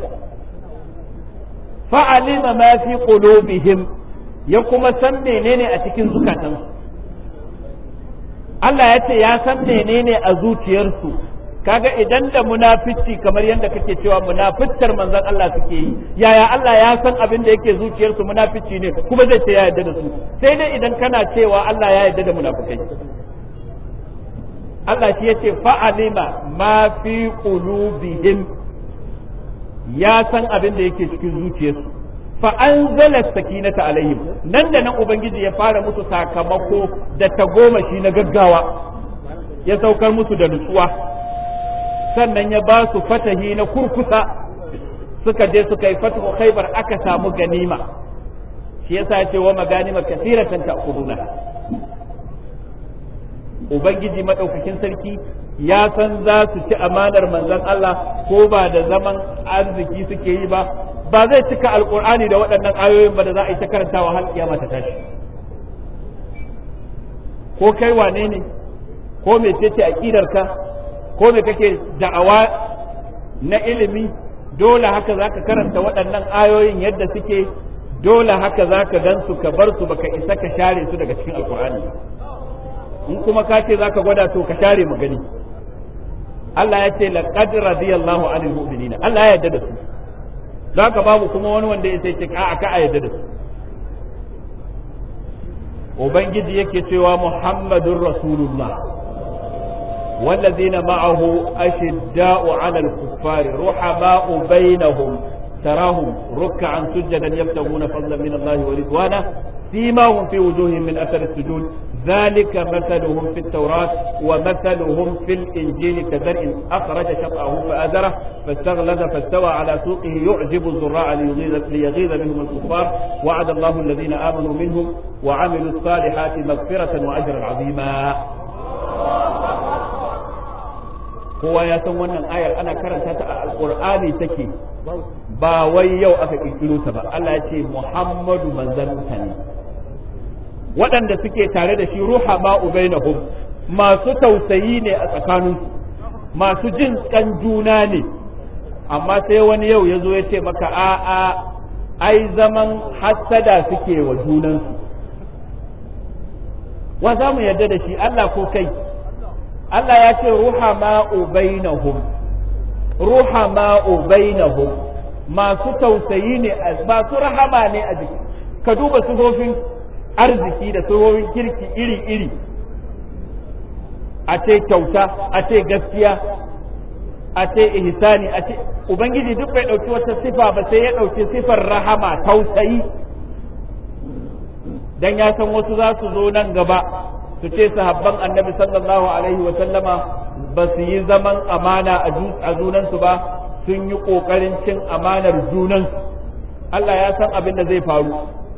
fa'alima ma fi qulubihim ya kuma san menene a cikin zukatansu Allah ya ce ya san menene a zuciyarsu kaga idan da munafici kamar yadda kake cewa munafitar manzon Allah suke yi yaya Allah ya san abin da yake zuciyarsu munafici ne kuma zai ce ya yarda da su sai dai idan kana cewa Allah ya yarda da munafikai Allah shi yace fa'alima ma fi qulubihim ya san abin da yake cikin zuciyarsu fa anzala sakinata alaihim nan da nan ubangiji ya fara musu sakamako da tagomashi na gaggawa ya saukar musu da nutsuwa sannan ya ba su fatahi na kurkusa suka je suka yi fatahu khaybar aka samu ganima shi yasa ya ce wa maganima kasiratan ta'khuduna ubangiji madaukakin sarki ya san za su ci amanar manzon Allah ko ba da zaman arziki suke yi ba ba zai cika alkur'ani da waɗannan ayoyin ba da za a yi ta karantawa har kiyama ta tashi ko kai wane ne ko mecece aqidarka ko me kake da'awa na ilimi dole haka zaka karanta waɗannan ayoyin yadda suke dole haka zaka gan su ka bar su baka isa ka share su daga cikin alkur'ani in kuma ka ce zaka gwada to ka share mu gani Allah ya ce laqad radiyallahu anil mu'minina Allah ya yarda da su zaka babu kuma wani wanda ya sai ce a ka a yarda da su ubangiji yake cewa muhammadur rasulullah والذين معه أشداء على الكفار رحماء بينهم تراهم ركعا سجدا يبتغون فضلا من الله ورضوانه سيماهم في وجوههم من أثر السجود ذلك مثلهم في التوراة ومثلهم في الإنجيل كزرع أخرج شطأه فأزره فاستغلظ فاستوى على سوقه يعجب الزراع ليغيظ, ليغيظ بهم الكفار وعد الله الذين آمنوا منهم وعملوا الصالحات مغفرة وأجرا عظيما kowa ya san wannan ayar ana karanta ta a alqur'ani take ba wai yau aka kirkiro ta ba Allah ya ce Muhammadu manzon mutane waɗanda suke tare da shi ruha ma ubainahum masu tausayi ne a tsakaninsu masu jin kan juna ne amma sai wani yau ya zo ya ce maka a'a ai zaman hassada suke wa junansu wa za mu yarda da shi Allah ko kai Allah ya ce ruha ma'u bainahum ruha ma'u bainahum masu tausayi ne masu rahama ne a jiki ka duba sufofin arziki da sufofin kirki iri-iri a ce kyauta a ce gaskiya a ce ihsani a ce ubangiji duk bai ɗauki wata sifa ba sai ya ɗauki sifar rahama tausayi dan ya san wasu za su zo nan gaba su ce sahabban annabi sallallahu alaihi wa sallama ba su yi zaman amana a junansu ba sun yi ƙoƙarin cin amanar junansu Allah ya san abin da zai faru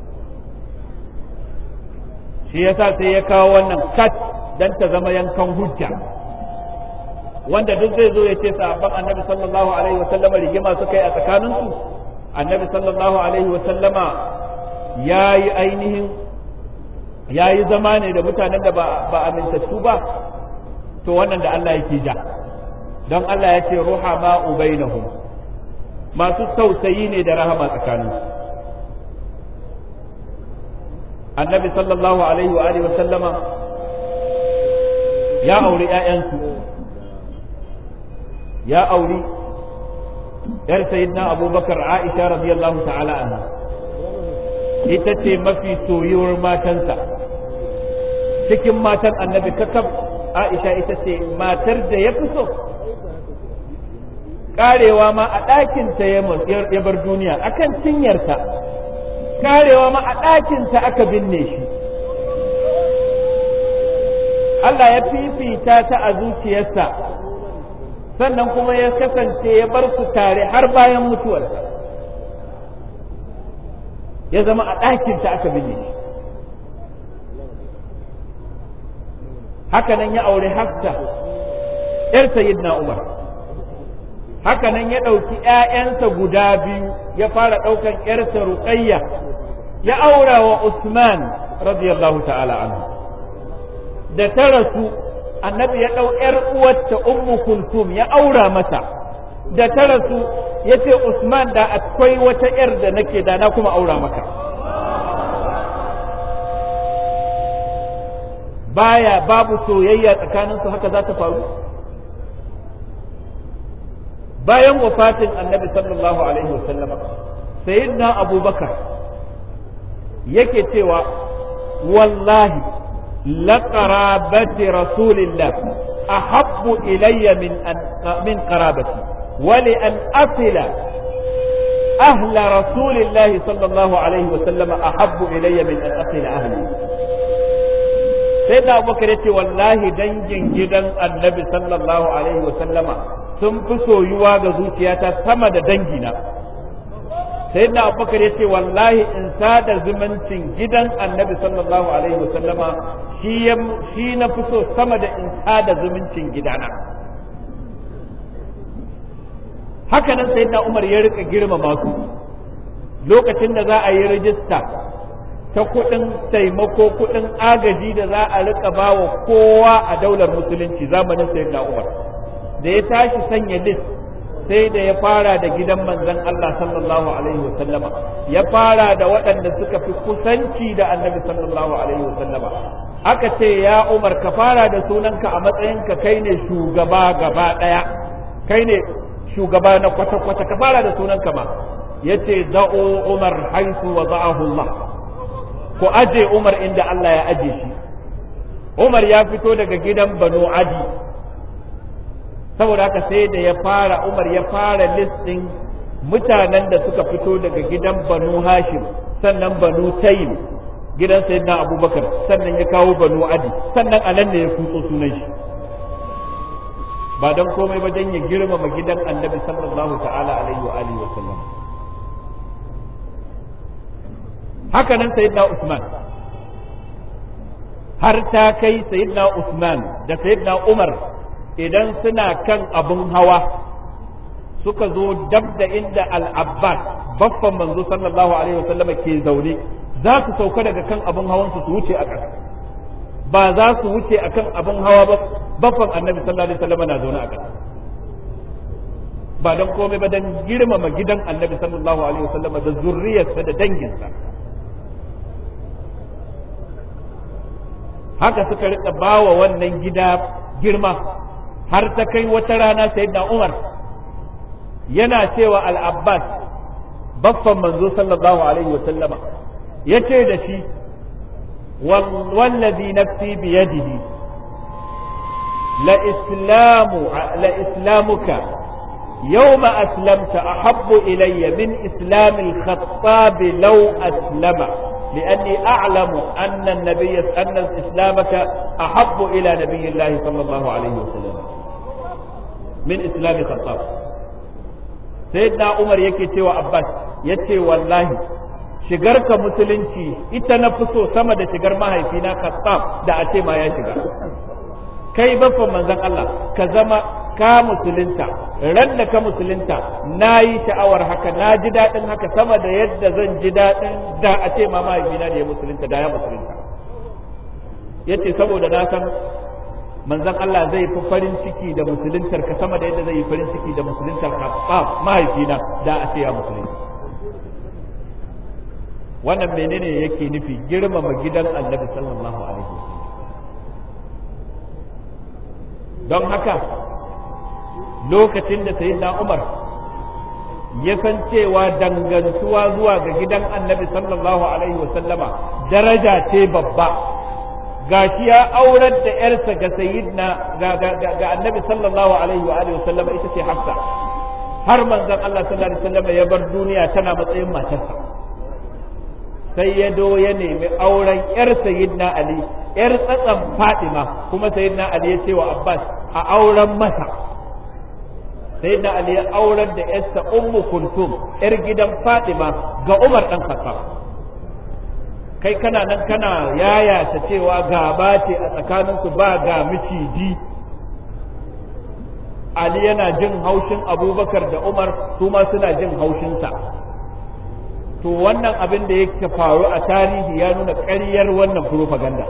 shi yasa sai ya kawo wannan kat dan ta zama yankan hujja wanda duk zai zo ya ce sahabban annabi sallallahu alaihi wa sallama rigima suka yi a tsakaninsu annabi sallallahu alaihi wa sallama ya yi ainihin ya yi zama ne da mutanen da ba amintattu ba to wannan da Allah yake ja don Allah ya ce ruha ma ubainahum masu tausayi ne da rahama tsakanin annabi sallallahu alaihi wa alihi wa sallama ya auri ƴaƴansu ya auri yar sayyidina abubakar aisha radiyallahu ta'ala anha ita ce mafi soyuwar matansa cikin matan annabi kakab aisha ita ce matar da ya fi so karewa ma a ɗakinta ya bar duniya akan cinyarta karewa ma a ɗakinta aka binne shi Allah ya fifita ta a zuciyarsa sannan kuma ya kasance ya bar su tare har bayan mutuwarsa ya zama a ɗakinta aka binne shi hakanan ya aure hafsa ‘yar sayyidina Umar hakanan ya ɗauki ‘ya'yansa guda biyu ya fara ɗaukan ‘yarsa Ruqayya ya aura wa Usman radiyallahu ta'ala anhu da ta rasu annabi ya ɗau ‘yar uwarta Ummu Kulthum ya aura mata da ta rasu ya ce Usman da akwai wata ‘yar da nake da na kuma aura maka baya babu soyayya tsakaninsu haka za ta faru bayan wafatin annabi sallallahu alaihi wasallama sayyidina abubakar yake cewa wallahi laqarabati rasulillah ahabbu ilayya min an min qarabati wa li an asila ahla rasulillah sallallahu alaihi wasallama ahabbu ilayya min an asila ahli sai da abubakar yace wallahi dangin gidan annabi sallallahu alaihi wasallama sun fi soyuwa ga zuciyata sama da dangina sai da abubakar ya ce wallahi in sada zumuncin gidan annabi sallallahu alaihi wasallama shi na fi so sama da in sada zumuncin gidana haka nan sai da umar ya rika girmama su lokacin da za a yi rijista ta kuɗin taimako kuɗin agaji da za a rika bawa kowa a daular musulunci zamanin sayyidina umar da ya tashi sanya list sai da ya fara da gidan manzon Allah sallallahu alaihi wa sallama ya fara da waɗanda suka fi kusanci da annabi sallallahu alaihi wa sallama aka ce ya Umar ka fara da sunanka a matsayinka kai ne shugaba gaba ɗaya kai ne shugaba na kwata-kwata ka fara da sunanka ma yace da'u Umar haisu wa za'ahu Allah ko aje Umar inda Allah ya aje shi Umar ya fito daga gidan Banu Adi saboda haka sai da ya fara Umar ya fara listin mutanen da suka fito daga gidan Banu Hashim sannan Banu Tayyib gidan Sayyidina Abubakar sannan ya kawo Banu Adi sannan a nan ne ya kutso sunan shi ba don komai ba don ya girmama gidan Annabi sallallahu ta'ala alaihi wa alihi wa sallam haka nan Sayyidina Usman har ta kai Sayyidina Usman da Sayyidina Umar idan suna kan abin hawa suka zo dab da inda al-abbas baffan manzo sallallahu alaihi wasallam ke zaune za su sauka daga kan abin hawan su wuce a ƙasa ba za su wuce akan abin hawa ba baffan annabi sallallahu alaihi wasallam na zaune a ƙasa ba don komai ba don girmama gidan annabi sallallahu alaihi wasallam da zurriyarsa da danginsa haka suka rika bawa wannan gida girma har ta kai wata rana sayyidina Umar yana cewa al-Abbas baffan manzo sallallahu alaihi wa sallama yace da shi wallazi nafsi bi yadihi la islamu la islamuka يوم أسلمت أحب إلي من إسلام الخطاب لو أسلم لأني أعلم أن النبي أن إسلامك أحب إلى نبي الله صلى الله عليه وسلم من إسلام الخطاب سيدنا عمر yake cewa Abbas yace wallahi shigarka musulunci ita na fi so sama da shigar mahaifina Khattab da a ce ma ya shiga kai baffan manzon Allah ka zama ka musulunta ran da ka musulunta na yi sha'awar haka na ji daɗin haka sama da yadda zan ji daɗin da a ce ma mahaifina da ya musulunta da ya musulunta ya ce saboda na san manzon Allah zai fi farin ciki da musuluntar ka sama da yadda zai yi farin ciki da musuluntar ka mahaifina da a ce ya musulunta wannan menene yake nufi girmama gidan annabi sallallahu alaihi wasallam don haka lokacin da sayyidina Umar ya san cewa dangantuwa zuwa ga gidan annabi sallallahu alaihi wasallama daraja ce babba gashi ya aurar da yarsa ga sayyidina ga, ga, ga, ga annabi sallallahu alaihi wa alihi wasallama ita ce hafsa har manzon Allah sallallahu alaihi wasallama ya bar duniya tana matsayin matarsa sai ya do ya nemi auren yar sayyidina ali yar tsatsan fatima kuma sayyidina ali ya ce wa abbas a auren masa sayyidina ali ya auren da yarsa ummu kulthum yar gidan fatima ga umar dan khattab kai kana nan kana yayata cewa gaba ce a tsakaninku ba ga miciji ali yana jin haushin abubakar da umar su ma suna jin haushinsa to wannan abin da yake faru a tarihi ya nuna ƙaryar wannan propaganda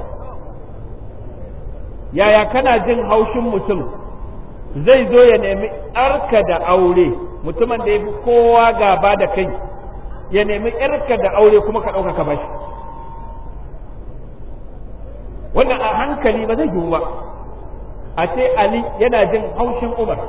yaya kana jin haushin mutum zai zo ya nemi arka da aure mutumin da ya fi kowa gaba da kai ya nemi yarka da aure kuma ka ɗauka ka bashi wannan a hankali ba zai yiwu ba a ce ali yana jin haushin umar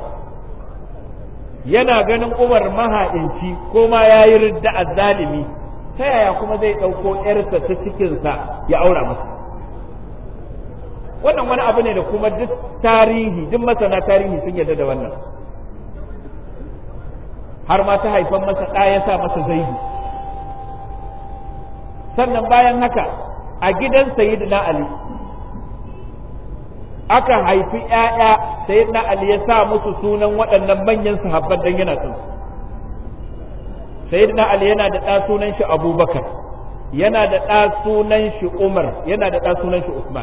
yana ganin umar mahaɗinci ko ma ya yi ridda a zalimi ta yaya kuma zai ɗauko ‘yarsa ta cikinsa ya aura masa wannan wani abu ne da kuma duk tarihi duk masana tarihi sun yarda da wannan har ma ta haifan masa ɗa ya sa masa zaidu sannan bayan haka a gidan sayyidina ali aka haifi ‘ya'ya sai na Ali ya sa musu sunan waɗannan manyan sahabban dan yana son sai na Ali yana da ɗa sunan shi Abubakar yana da ɗa sunan shi Umar yana da ɗa sunan shi Usman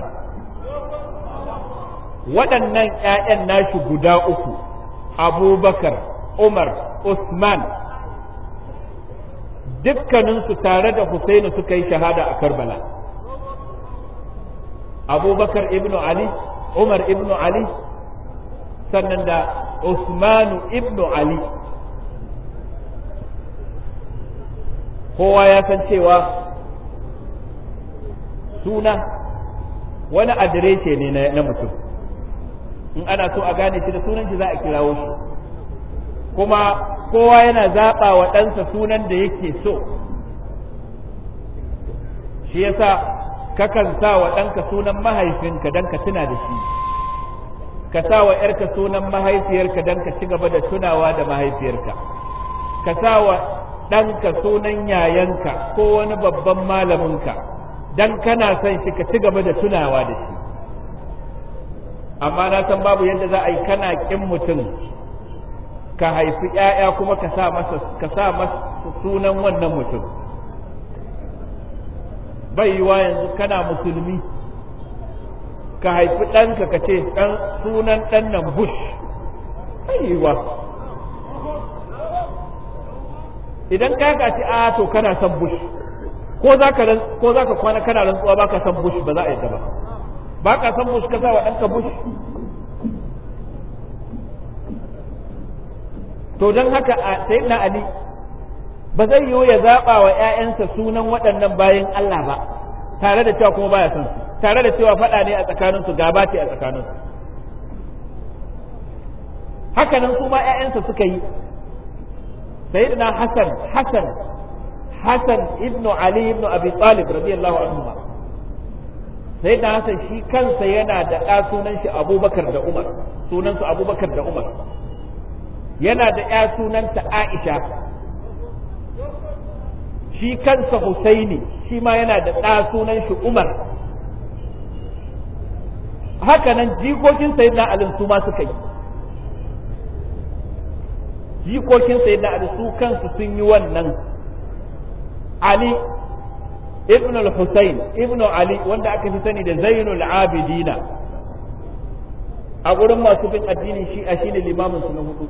waɗannan ‘ya'yan nashi guda uku Abubakar Umar Usman dukkaninsu tare da Husainu suka yi shahada a Karbala Abubakar ibn Ali Umar ibn Ali sannan da Usmanu ibn Ali kowa ya san cewa suna wani adireshe ne na mutum in ana so a gane shi da sunan shi za a kirawo shi kuma kowa yana zaɓa wa ɗansa sunan da yake so shi yasa kakan sa wa ɗanka sunan mahaifinka don ka tuna da shi ka sa wa ‘yarka sunan mahaifiyarka don ka ci gaba da tunawa da mahaifiyarka ka sa wa ɗanka sunan yayanka ko wani babban malaminka don kana son shi ka ci gaba da tunawa da shi amma na san babu yadda za a yi kana ƙin mutum ka haifi ‘ya'ya kuma ka sa masa sunan wannan mutum bai yiwa yanzu kana musulmi ka haifi ɗanka ka ce ɗan sunan ɗan nan bush bai yiwa idan ka ga ce a to kana son bush ko za ka ko za ka kwana kana rantsuwa ba ka son bush ba za a yadda ba ba ka son bush ka sa wa ɗanka bush to don haka a sayyidina ali ba zai yiwu ya zaɓa wa ‘ya'yansa sunan waɗannan bayan Allah ba tare da cewa kuma baya son su tare da cewa faɗa ne a tsakaninsu gaba ce a tsakaninsu hakanan su ma ‘ya'yansa suka yi sayyidina Hassan Hassan Hassan ibn Ali ibn Abi Talib radiyallahu anhu ma sayyidina Hassan shi kansa yana da ɗa sunan shi Abubakar da Umar sunansu Abubakar da Umar yana da ‘ya sunanta Aisha shi kansa Husaini shi ma yana da ɗa sunan shi Umar haka nan jikokin sayyidina Ali su ma suka yi jikokin sayyidina Ali su kansu sun yi wannan Ali ibn al-Husayn ibn Ali wanda aka fi sani da Zainul Abidina a gurin masu bin addinin shi a shine limamin su na hudu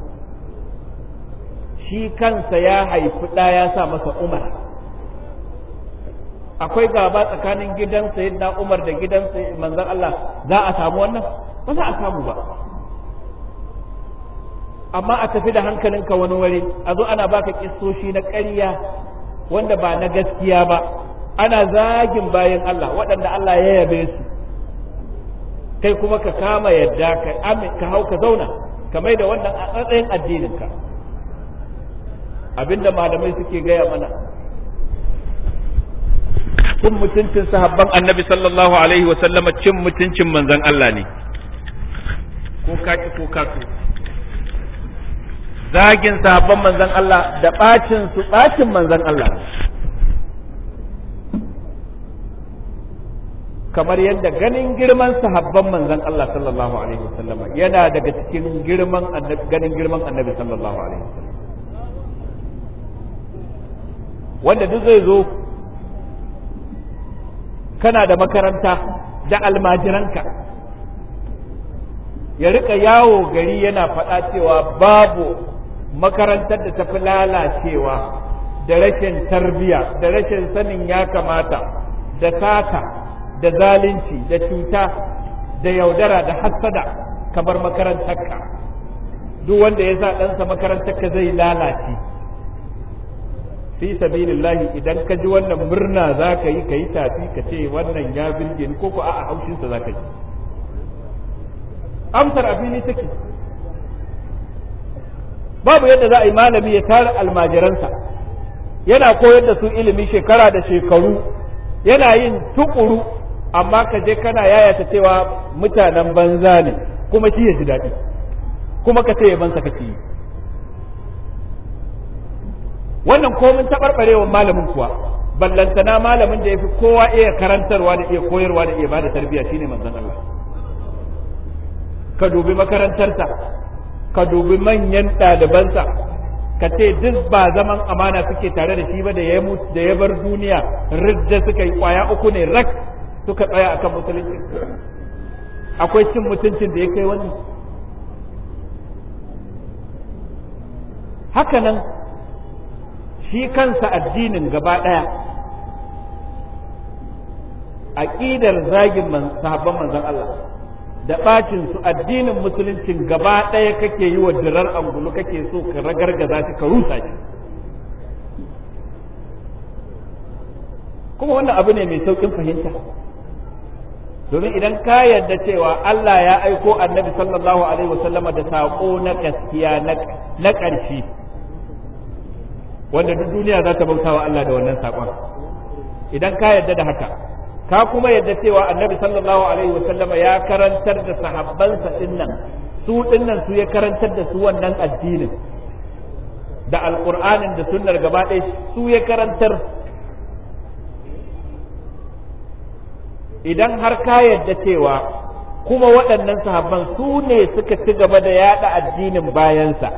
shi kansa ya haifi ɗa ya sa masa Umar akwai gaba tsakanin gidan sayyidina Umar da gidan manzon Allah za a samu wannan ba za a samu ba amma a tafi da hankalinka wani wuri a zo ana baka kissoshi na ƙarya wanda ba na gaskiya ba ana zagin bayan Allah waɗanda Allah ya yabe su kai kuma ka kama yadda ka amin ka hau ka zauna ka mai da wannan a matsayin addininka abinda malamai suke gaya mana cin mutuncin sahabban annabi sallallahu alaihi wasallama cin mutuncin manzon Allah ne ko kaki ko kaso zagin sahabban manzon Allah da bacin su bacin manzon Allah kamar yadda ganin girman sahabban manzon Allah sallallahu alaihi wasallama yana daga cikin girman annabi ganin girman annabi sallallahu alaihi wasallam wanda duk zai zo kana da makaranta da almajiranka ya rika yawo gari yana faɗa cewa babu makarantar da tafi lalacewa da rashin tarbiya da rashin sanin ya kamata da sata da zalunci da cuta da yaudara da hassada kamar makarantarka duk wanda ya sa ɗansa makarantarka zai lalace fi sabilillahi idan ka ji wannan murna za ka yi ka yi tafi ka ce wannan ya birge ni ko ko a'a haushinsa za ka ji amsar abini take babu yadda za a yi malami ya tara almajiransa yana koyar da su ilimi shekara da shekaru yana yin tukuru amma ka je kana yayata cewa mutanen banza ne kuma shi ya ji daɗi kuma ka ce yabansa kake yi wannan komin taɓarɓarewar malamin kuwa ballantana malamin da ya fi kowa iya karantarwa da iya koyarwa da iya bada tarbiyya shine manzon Allah ka dubi makarantarsa ka dubi manyan ɗalibansa ka ce duk ba zaman amana suke tare da shi ba da ya da ya bar duniya ridda suka yi kwaya uku ne rak suka tsaya akan musulunci akwai cin mutuncin da ya kai wani haka nan shi kansa addinin gaba ɗaya aƙidar zagin sahabban manzon Allah da ɓacin su addinin musuluncin gaba ɗaya kake yi wa dirar angulu kake so ka ragargaza shi ka rusa shi kuma wannan abu ne mai sauƙin fahimta domin idan ka yarda cewa Allah ya aiko annabi sallallahu alaihi wasallama da saƙo na gaskiya na ƙarshe wanda duk duniya za ta bauta wa Allah da wannan saƙon idan ka yarda da haka ka kuma yarda cewa annabi sallallahu alaihi wa sallama ya karantar da sahabbansa dinnan su dinnan su ya karantar da su wannan addinin da alqur'anin da sunnar gaba ɗaya su ya karantar idan har ka yarda cewa kuma waɗannan sahabban su ne suka ci gaba da yaɗa addinin bayansa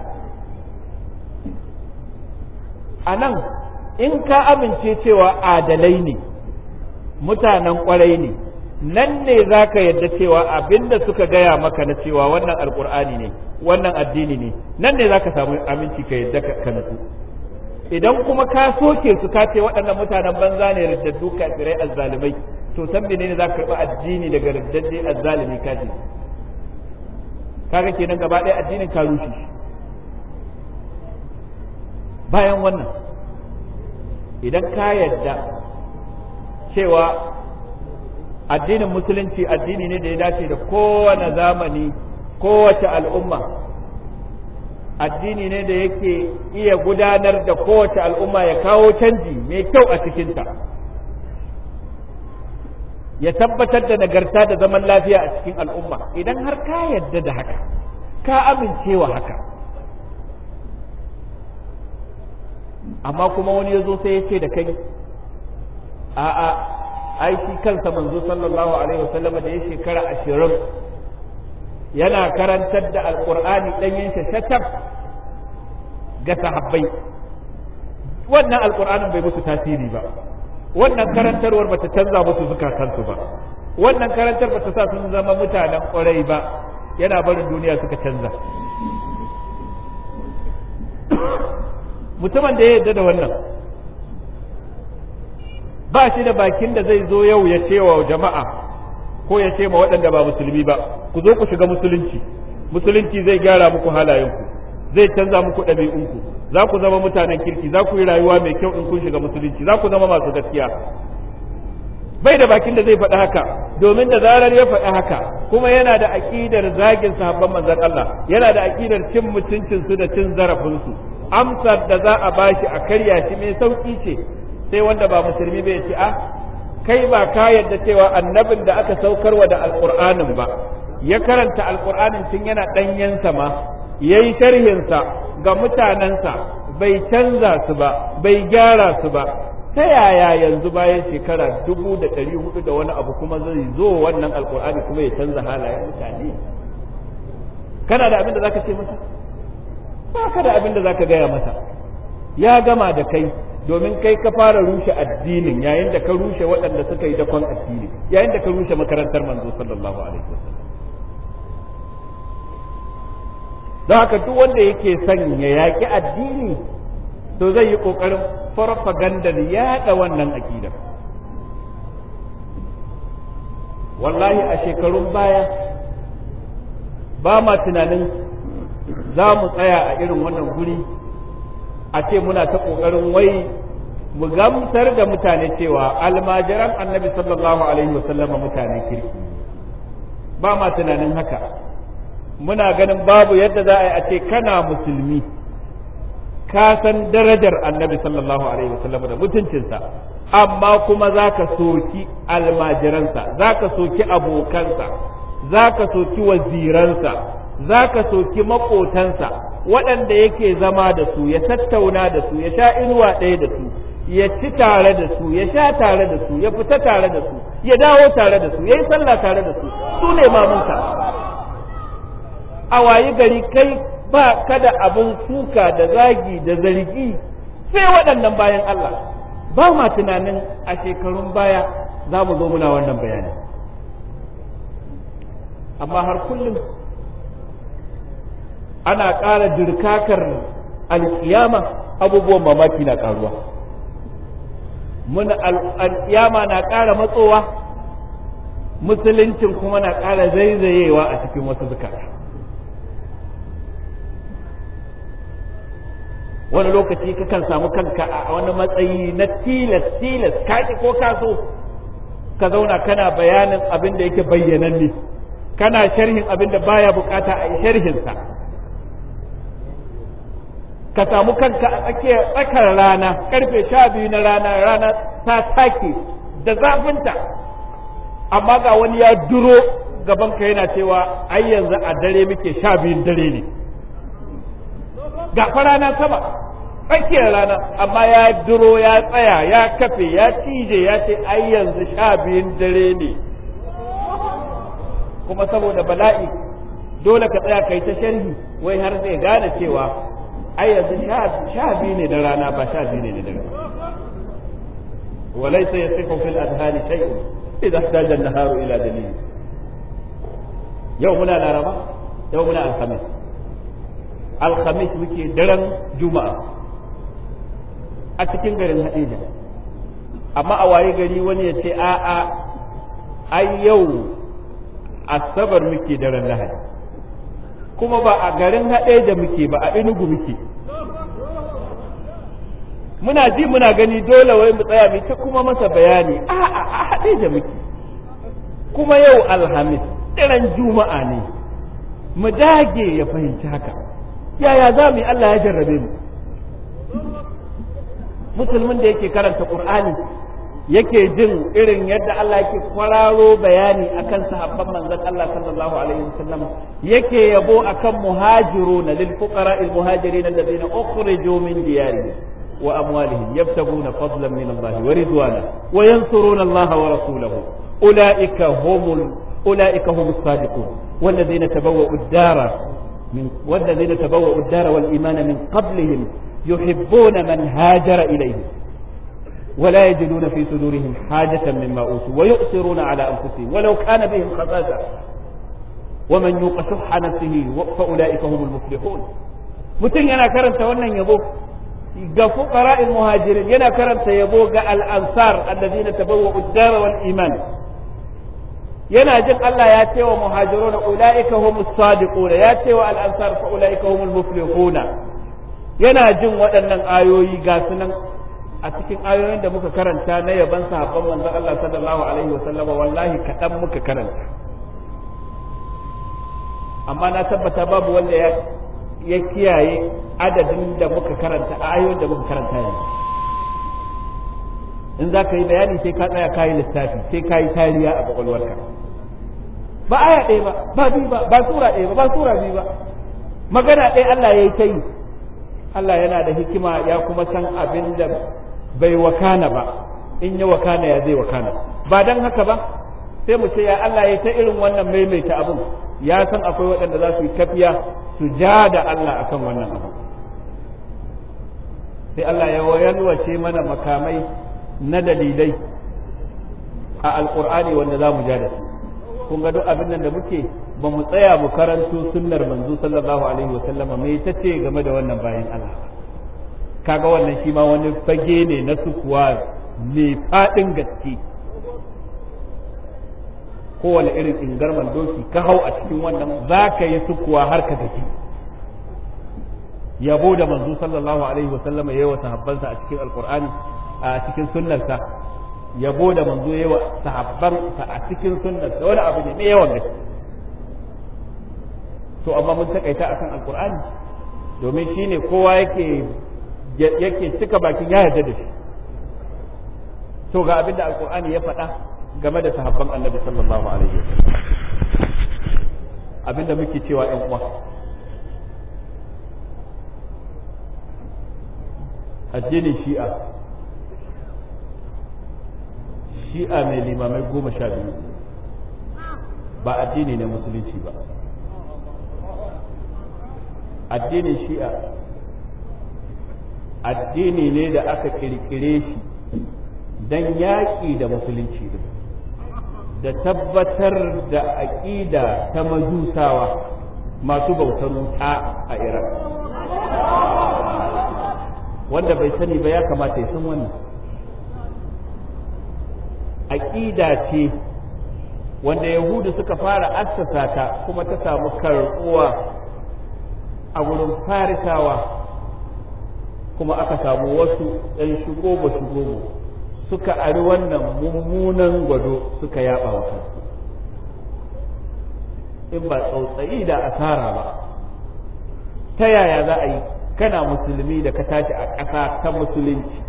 a nan in ka amince cewa adalai ne mutanen kwarai ne nan ne za ka yadda cewa abinda suka gaya maka na cewa wannan alkur'ani ne wannan addini ne nan ne za ka samu aminci ka yadda ka nasu idan kuma ka soke su ka ce waɗannan mutanen banza ne riddaddu kafirai azzalumai to san menene za ka karɓi addini daga riddadde azzalumi kaji kaga kenan gaba ɗaya addinin ka rushe bayan wannan idan ka yadda cewa addinin musulunci addini ne da ya dace da kowane zamani kowace al'umma addini ne da yake iya gudanar da kowace al'umma ya kawo canji mai kyau a cikinta ya tabbatar da nagarta da zaman lafiya a cikin al'umma idan har ka yadda da haka ka amincewa haka amma kuma wani ya zo sai ya ce da kai a'a ai shi kansa manzo sallallahu alaihi wasallam da ya shekara ashirin yana karantar da alqur'ani ɗanyen shatab ga sahabbai wannan alqur'anin bai musu tasiri ba wannan karantarwar bata canza musu zukatansu ba wannan karantar bata sa sun zama mutanen ƙwarai ba yana barin duniya suka canza mutumin da ya yarda da wannan ba shi da bakin da zai zo yau ya ce wa jama'a ko ya ce ma waɗanda ba musulmi ba ku zo ku shiga musulunci musulunci zai gyara muku halayenku zai canza muku ɗabi'unku za ku zama mutanen kirki za ku yi rayuwa mai kyau in kun shiga musulunci za ku zama masu gaskiya bai da bakin da zai faɗi haka domin da zarar ya faɗi haka kuma yana da aƙidar zagin sahabban manzon Allah yana da aƙidar cin mutuncin su da cin zarafin su amsar da za a bashi a karya shi mai sauki ce sai wanda ba musulmi bai ce a kai ba ka yadda cewa annabin da aka saukarwa da alqur'anin ba ya karanta alqur'anin tun yana ɗanyensa ma yayi sharhinsa ga mutanensa bai canza su ba bai gyara su ba ta yaya yanzu bayan shekara dubu da ɗari hudu da wani abu kuma zai zo wannan alkur'ani kuma ya canza halayen mutane kana da abin da zaka ce masa ba ka da abin da zaka gaya masa ya gama da kai domin kai ka fara rushe addinin yayin da ka rushe waɗanda suka yi dakon addini yayin da ka rushe makarantar manzo sallallahu alaihi wasallam don haka duk wanda yake son ya yaƙi addini to zai yi ƙoƙarin farfagandar yaɗa wannan aƙidar wallahi a shekarun baya ba ma tunanin za mu tsaya a irin wannan guri a ce muna ta ƙoƙarin wai mu gamsar da mutane cewa almajiran annabi sallallahu alaihi wasallama mutane kirki ba ma tunanin haka muna ganin babu yadda za a yi a ce kana musulmi ka san darajar annabi sallallahu alaihi wasallam da mutuncinsa amma kuma za ka soki almajiransa za ka soki abokansa za ka soki waziransa za ka soki maƙotansa waɗanda yake zama da su ya tattauna da su ya sha inuwa ɗaya da su ya ci tare da su ya sha tare da su ya fita tare da su ya dawo tare da su ya yi sallah tare da su su ne mamunka a wayi gari kai ba kada abin suka da zagi da zargi sai waɗannan bayan Allah ba ma tunanin a shekarun baya za mu zo muna wannan bayani amma har kullum ana ƙara dirkakar alƙiyama abubuwan mamaki na ƙaruwa muna alƙiyama na ƙara matsowa musuluncin kuma na ƙara zaizayewa a cikin wasu zukata wani lokaci kakan samu kanka a wani matsayi na tilas tilas kaki ko kaso ka zauna kana bayanin abin da yake bayyananne kana sharhin abin da baya bukata a yi sharhinsa ka samu kanka a tsakiyar tsakar rana karfe sha biyu na rana rana ta take da zafinta amma ga wani ya duro gabanka yana cewa ai yanzu a dare muke sha biyun dare ne ga rana sama tsakiyar rana amma ya duro ya tsaya ya kafe ya cije ya ce ai yanzu sha biyun dare ne kuma saboda bala'i dole ka tsaya kai ta sharhi wai har zai gane cewa ai yanzu sha biyu ne da rana ba sha biyu ne da dare وليس يصح في الأذهان شيء إذا احتاج النهار إلى دليل يومنا الأربعاء يومنا الخميس alhamis muke daren juma'a a cikin garin hadija amma a waye gari wani ya ce a'a ai yau asabar muke daren lahadi kuma ba a garin haɗeja muke ba a inugu muke muna ji muna gani dole wai mu tsaya mu ta kuma masa bayani a'a a haɗeja muke kuma yau alhamis daren juma'a ne mu dage ya fahimci haka yaya za mu yi Allah ya jarrabe mu musulmin da yake karanta qur'ani yake jin irin yadda Allah yake kwararo bayani akan sahabban manzon Allah sallallahu alaihi wasallam yake yabo akan muhajiruna lil fuqara al muhajirin alladhina ukhriju min diyarihim wa amwalihim yabtaguna fadlan min Allah wa ridwana wa yansuruna Allah wa rasulahu ulaika humul ulaika humus sadiqun والذين تبوأوا الدار من والذين تبوأوا الدار والإيمان من قبلهم يحبون من هاجر إليهم ولا يجدون في صدورهم حاجة مما أوتوا ويؤثرون على أنفسهم ولو كان بهم خصاصة ومن يوق شح نفسه فأولئك هم المفلحون mutum yana karanta wannan yabo ga fuqara'il muhajirin yana karanta yabo ga al-ansar alladhina tabawwa'u ad-dar wal iman yana jin Allah ya ce wa muhajirun ulaika humus sadiquna ya ce wa al-ansar fa ulaika humul muflihuna yana jin waɗannan ayoyi ga sunan a cikin ayoyin da muka karanta na yaban sahabban manzon Allah sallallahu alaihi wa sallama wallahi kaɗan muka karanta amma na tabbata babu wanda ya ya kiyaye adadin da muka karanta ayoyin da muka karanta yanzu in za ka yi bayani sai ka tsaya ka yi lissafi sai ka yi tariya a kwakwalwarka ba aya ɗaya ba ba biyu ba ba sura ɗaya ba ba sura biyu ba magana ɗaya Allah ya yi ta yi Allah yana da hikima ya kuma san abin da bai wakana ba in ya wakana ya zai wakana ba dan haka ba sai mu ce ya Allah ya ta irin wannan maimaita abin ya san akwai waɗanda za su yi tafiya su ja da Allah akan wannan abu sai Allah ya yalwace mana makamai na dalilai a alkur'ani wanda za mu ja da su kun ga duk abin nan da muke ba mu tsaya mu karanto sunnar manzo sallallahu alaihi wa sallama me ta ce game da wannan bayan Allah kaga wannan shi ma wani fage ne na sukuwa mai fadin gaske kowane irin ingarman doki ka hau a cikin wannan za ka yi sukuwa har ka gaji yabo da manzo sallallahu alaihi wa sallama yayi wa sahabbansa a cikin alqur'ani a cikin sunnarsa yabo da manzo yayi wa sahabbansa a cikin sunnarsa wani abu ne mai yawan gaske to amma mun takaita akan alqur'ani domin shine kowa yake yake cika bakin ya yarda da shi to ga abinda alqur'ani ya faɗa game da sahabban annabi sallallahu alaihi wasallam abinda muke cewa ƴan uwa addinin shi'a shi'a mai limamai goma sha biyu ba addini ne musulunci ba addinin shi'a addini ne da aka kirkire shi don yaƙi da musulunci da tabbatar da aƙida ta majusawa masu bautar wuta a iran wanda bai sani ba ya kamata ya san wannan aƙida ce wanda yahudu suka fara assasa ta kuma ta samu karɓuwa a wurin farisawa kuma aka samu wasu ɗan shigo ba shigo suka ari wannan mummunan gwado suka yaba wa kansu in ba tsautsayi da asara ba ta yaya za a yi kana musulmi da ka tashi a ƙasa ta musulunci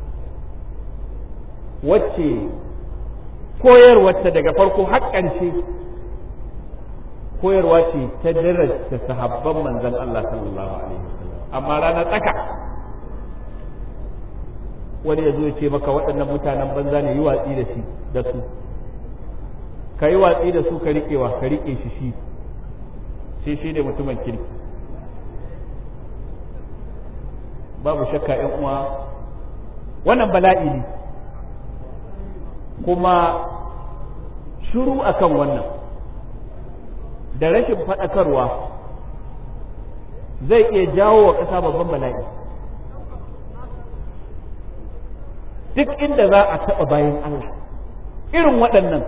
wacce koyarwarta daga farko haƙƙance koyarwa ce ta darasta sahabban manzon Allah sallallahu alaihi wasallam amma ranar tsaka wani ya zo ya ce maka waɗannan mutanen banza ne yi watsi da shi da su ka yi watsi da su ka riƙewa ka riƙe shi shi sai shi ne mutumin kirki babu shakka ‘yan uwa wannan bala'i ne kuma shuru akan wannan da rashin faɗakarwa zai iya jawo wa ƙasa babban bala'i duk inda za a taɓa bayan Allah irin waɗannan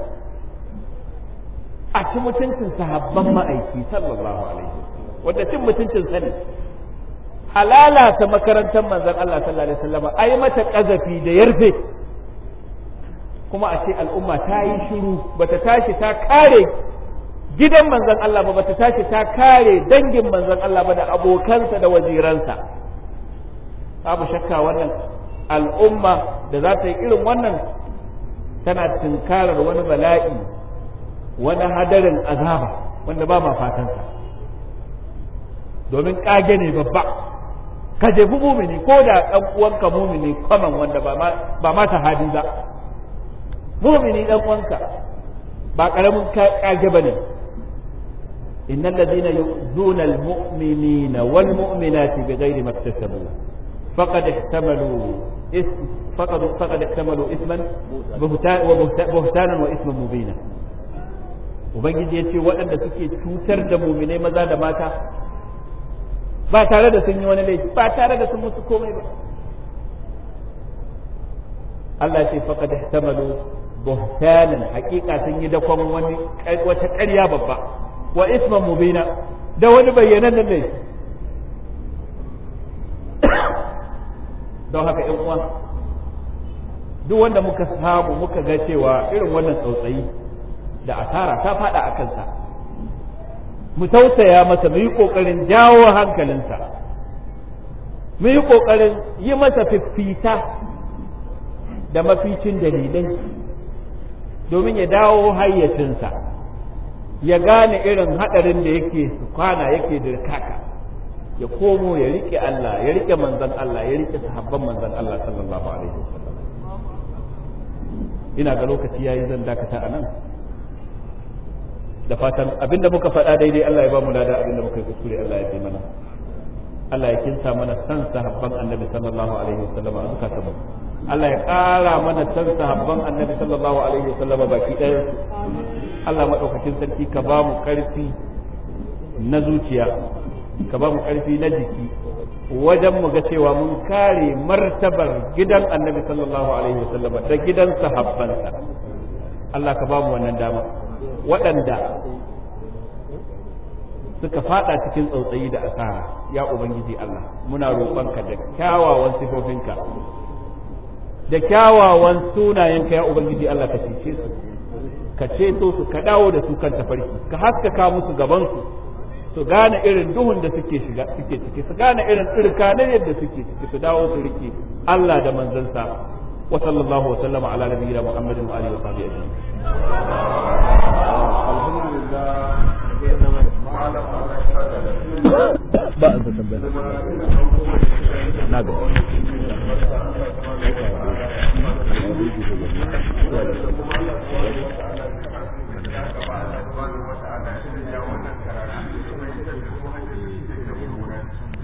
a ci mutuncin sahabban ma'aiki sallallahu alaihi wanda cin mutuncin sani halalata makarantar manzon Allah sallallahu alaihi wasallam ai mata kazafi da yarfe kuma a ce al'umma ta yi shiru bata tashi ta kare gidan manzon Allah ba bata tashi ta kare dangin manzon Allah ba da abokansa da waziransa babu shakka wannan al'umma da za ta yi irin wannan tana tunkarar wani bala'i wani hadarin azaba wanda ba ma fatansa domin kage ne babba ka jefi mumini ko da ɗan uwanka mumini kwaman wanda ba ma ta hadi ba mumini ɗan uwanka ba ƙaramin kage ba ne إن الذين يؤذون المؤمنين والمؤمنات بغير ما اكتسبوا فقد احتملوا اسم فقد فقد احتملوا اثما بهتانا واثما مبينا ubangiji ya ce waɗanda suke cutar da muminai maza da mata ba tare da sun yi wani laifi ba tare da sun musu komai ba Allah ya ce faqad ihtamalu buhtanan hakika sun yi dakon wani wata ƙarya babba wa isman mubina da wani bayyanan laifi don haka ‘yan uwa duk wanda muka samu muka ga cewa irin wannan tsautsayi da asara ta fada a kansa mu tausaya masa mu yi ƙoƙarin jawo hankalinsa mu yi ƙoƙarin yi masa fiffita da maficin dalilai domin ya dawo hayyacinsa ya gane irin haɗarin da yake kwana yake dirkaka ya komo ya riƙe Allah ya riƙe manzan Allah ya riƙe sahabban manzan Allah sallallahu alaihi wasallam ina ga lokaci yayi zan dakata a nan da fatan abinda muka faɗa daidai Allah ya ba mu lada abinda muka yi kuskure Allah ya fi mana Allah ya kinsa mana san sahabban annabi sallallahu alaihi wasallam a zukatanmu Allah ya ƙara mana san sahabban annabi sallallahu alaihi wasallam baki ɗaya Allah maɗaukakin sarki ka ba mu ƙarfi na zuciya ka ba mu ƙarfi na jiki wajen mu ga cewa mun kare martabar gidan annabi sallallahu alaihi wasallam da gidan sahabbansa Allah ka ba mu wannan dama waɗanda suka fada cikin tsautsayi da asara ya ubangiji Allah muna roƙonka da kyawawan sifofinka da kyawawan sunayenka ya ubangiji Allah ka cece su ka ceto su ka dawo da su kan tafarki ka haskaka musu gabansu su gane irin duhun da suke shiga suke ciki su gane irin tsirkanin yadda suke ciki su dawo su rike Allah da manzansa wa sallallahu wa sallama ala nabiyyina muhammadin wa alihi wa sahbihi ajma'in ba a tambaya na ga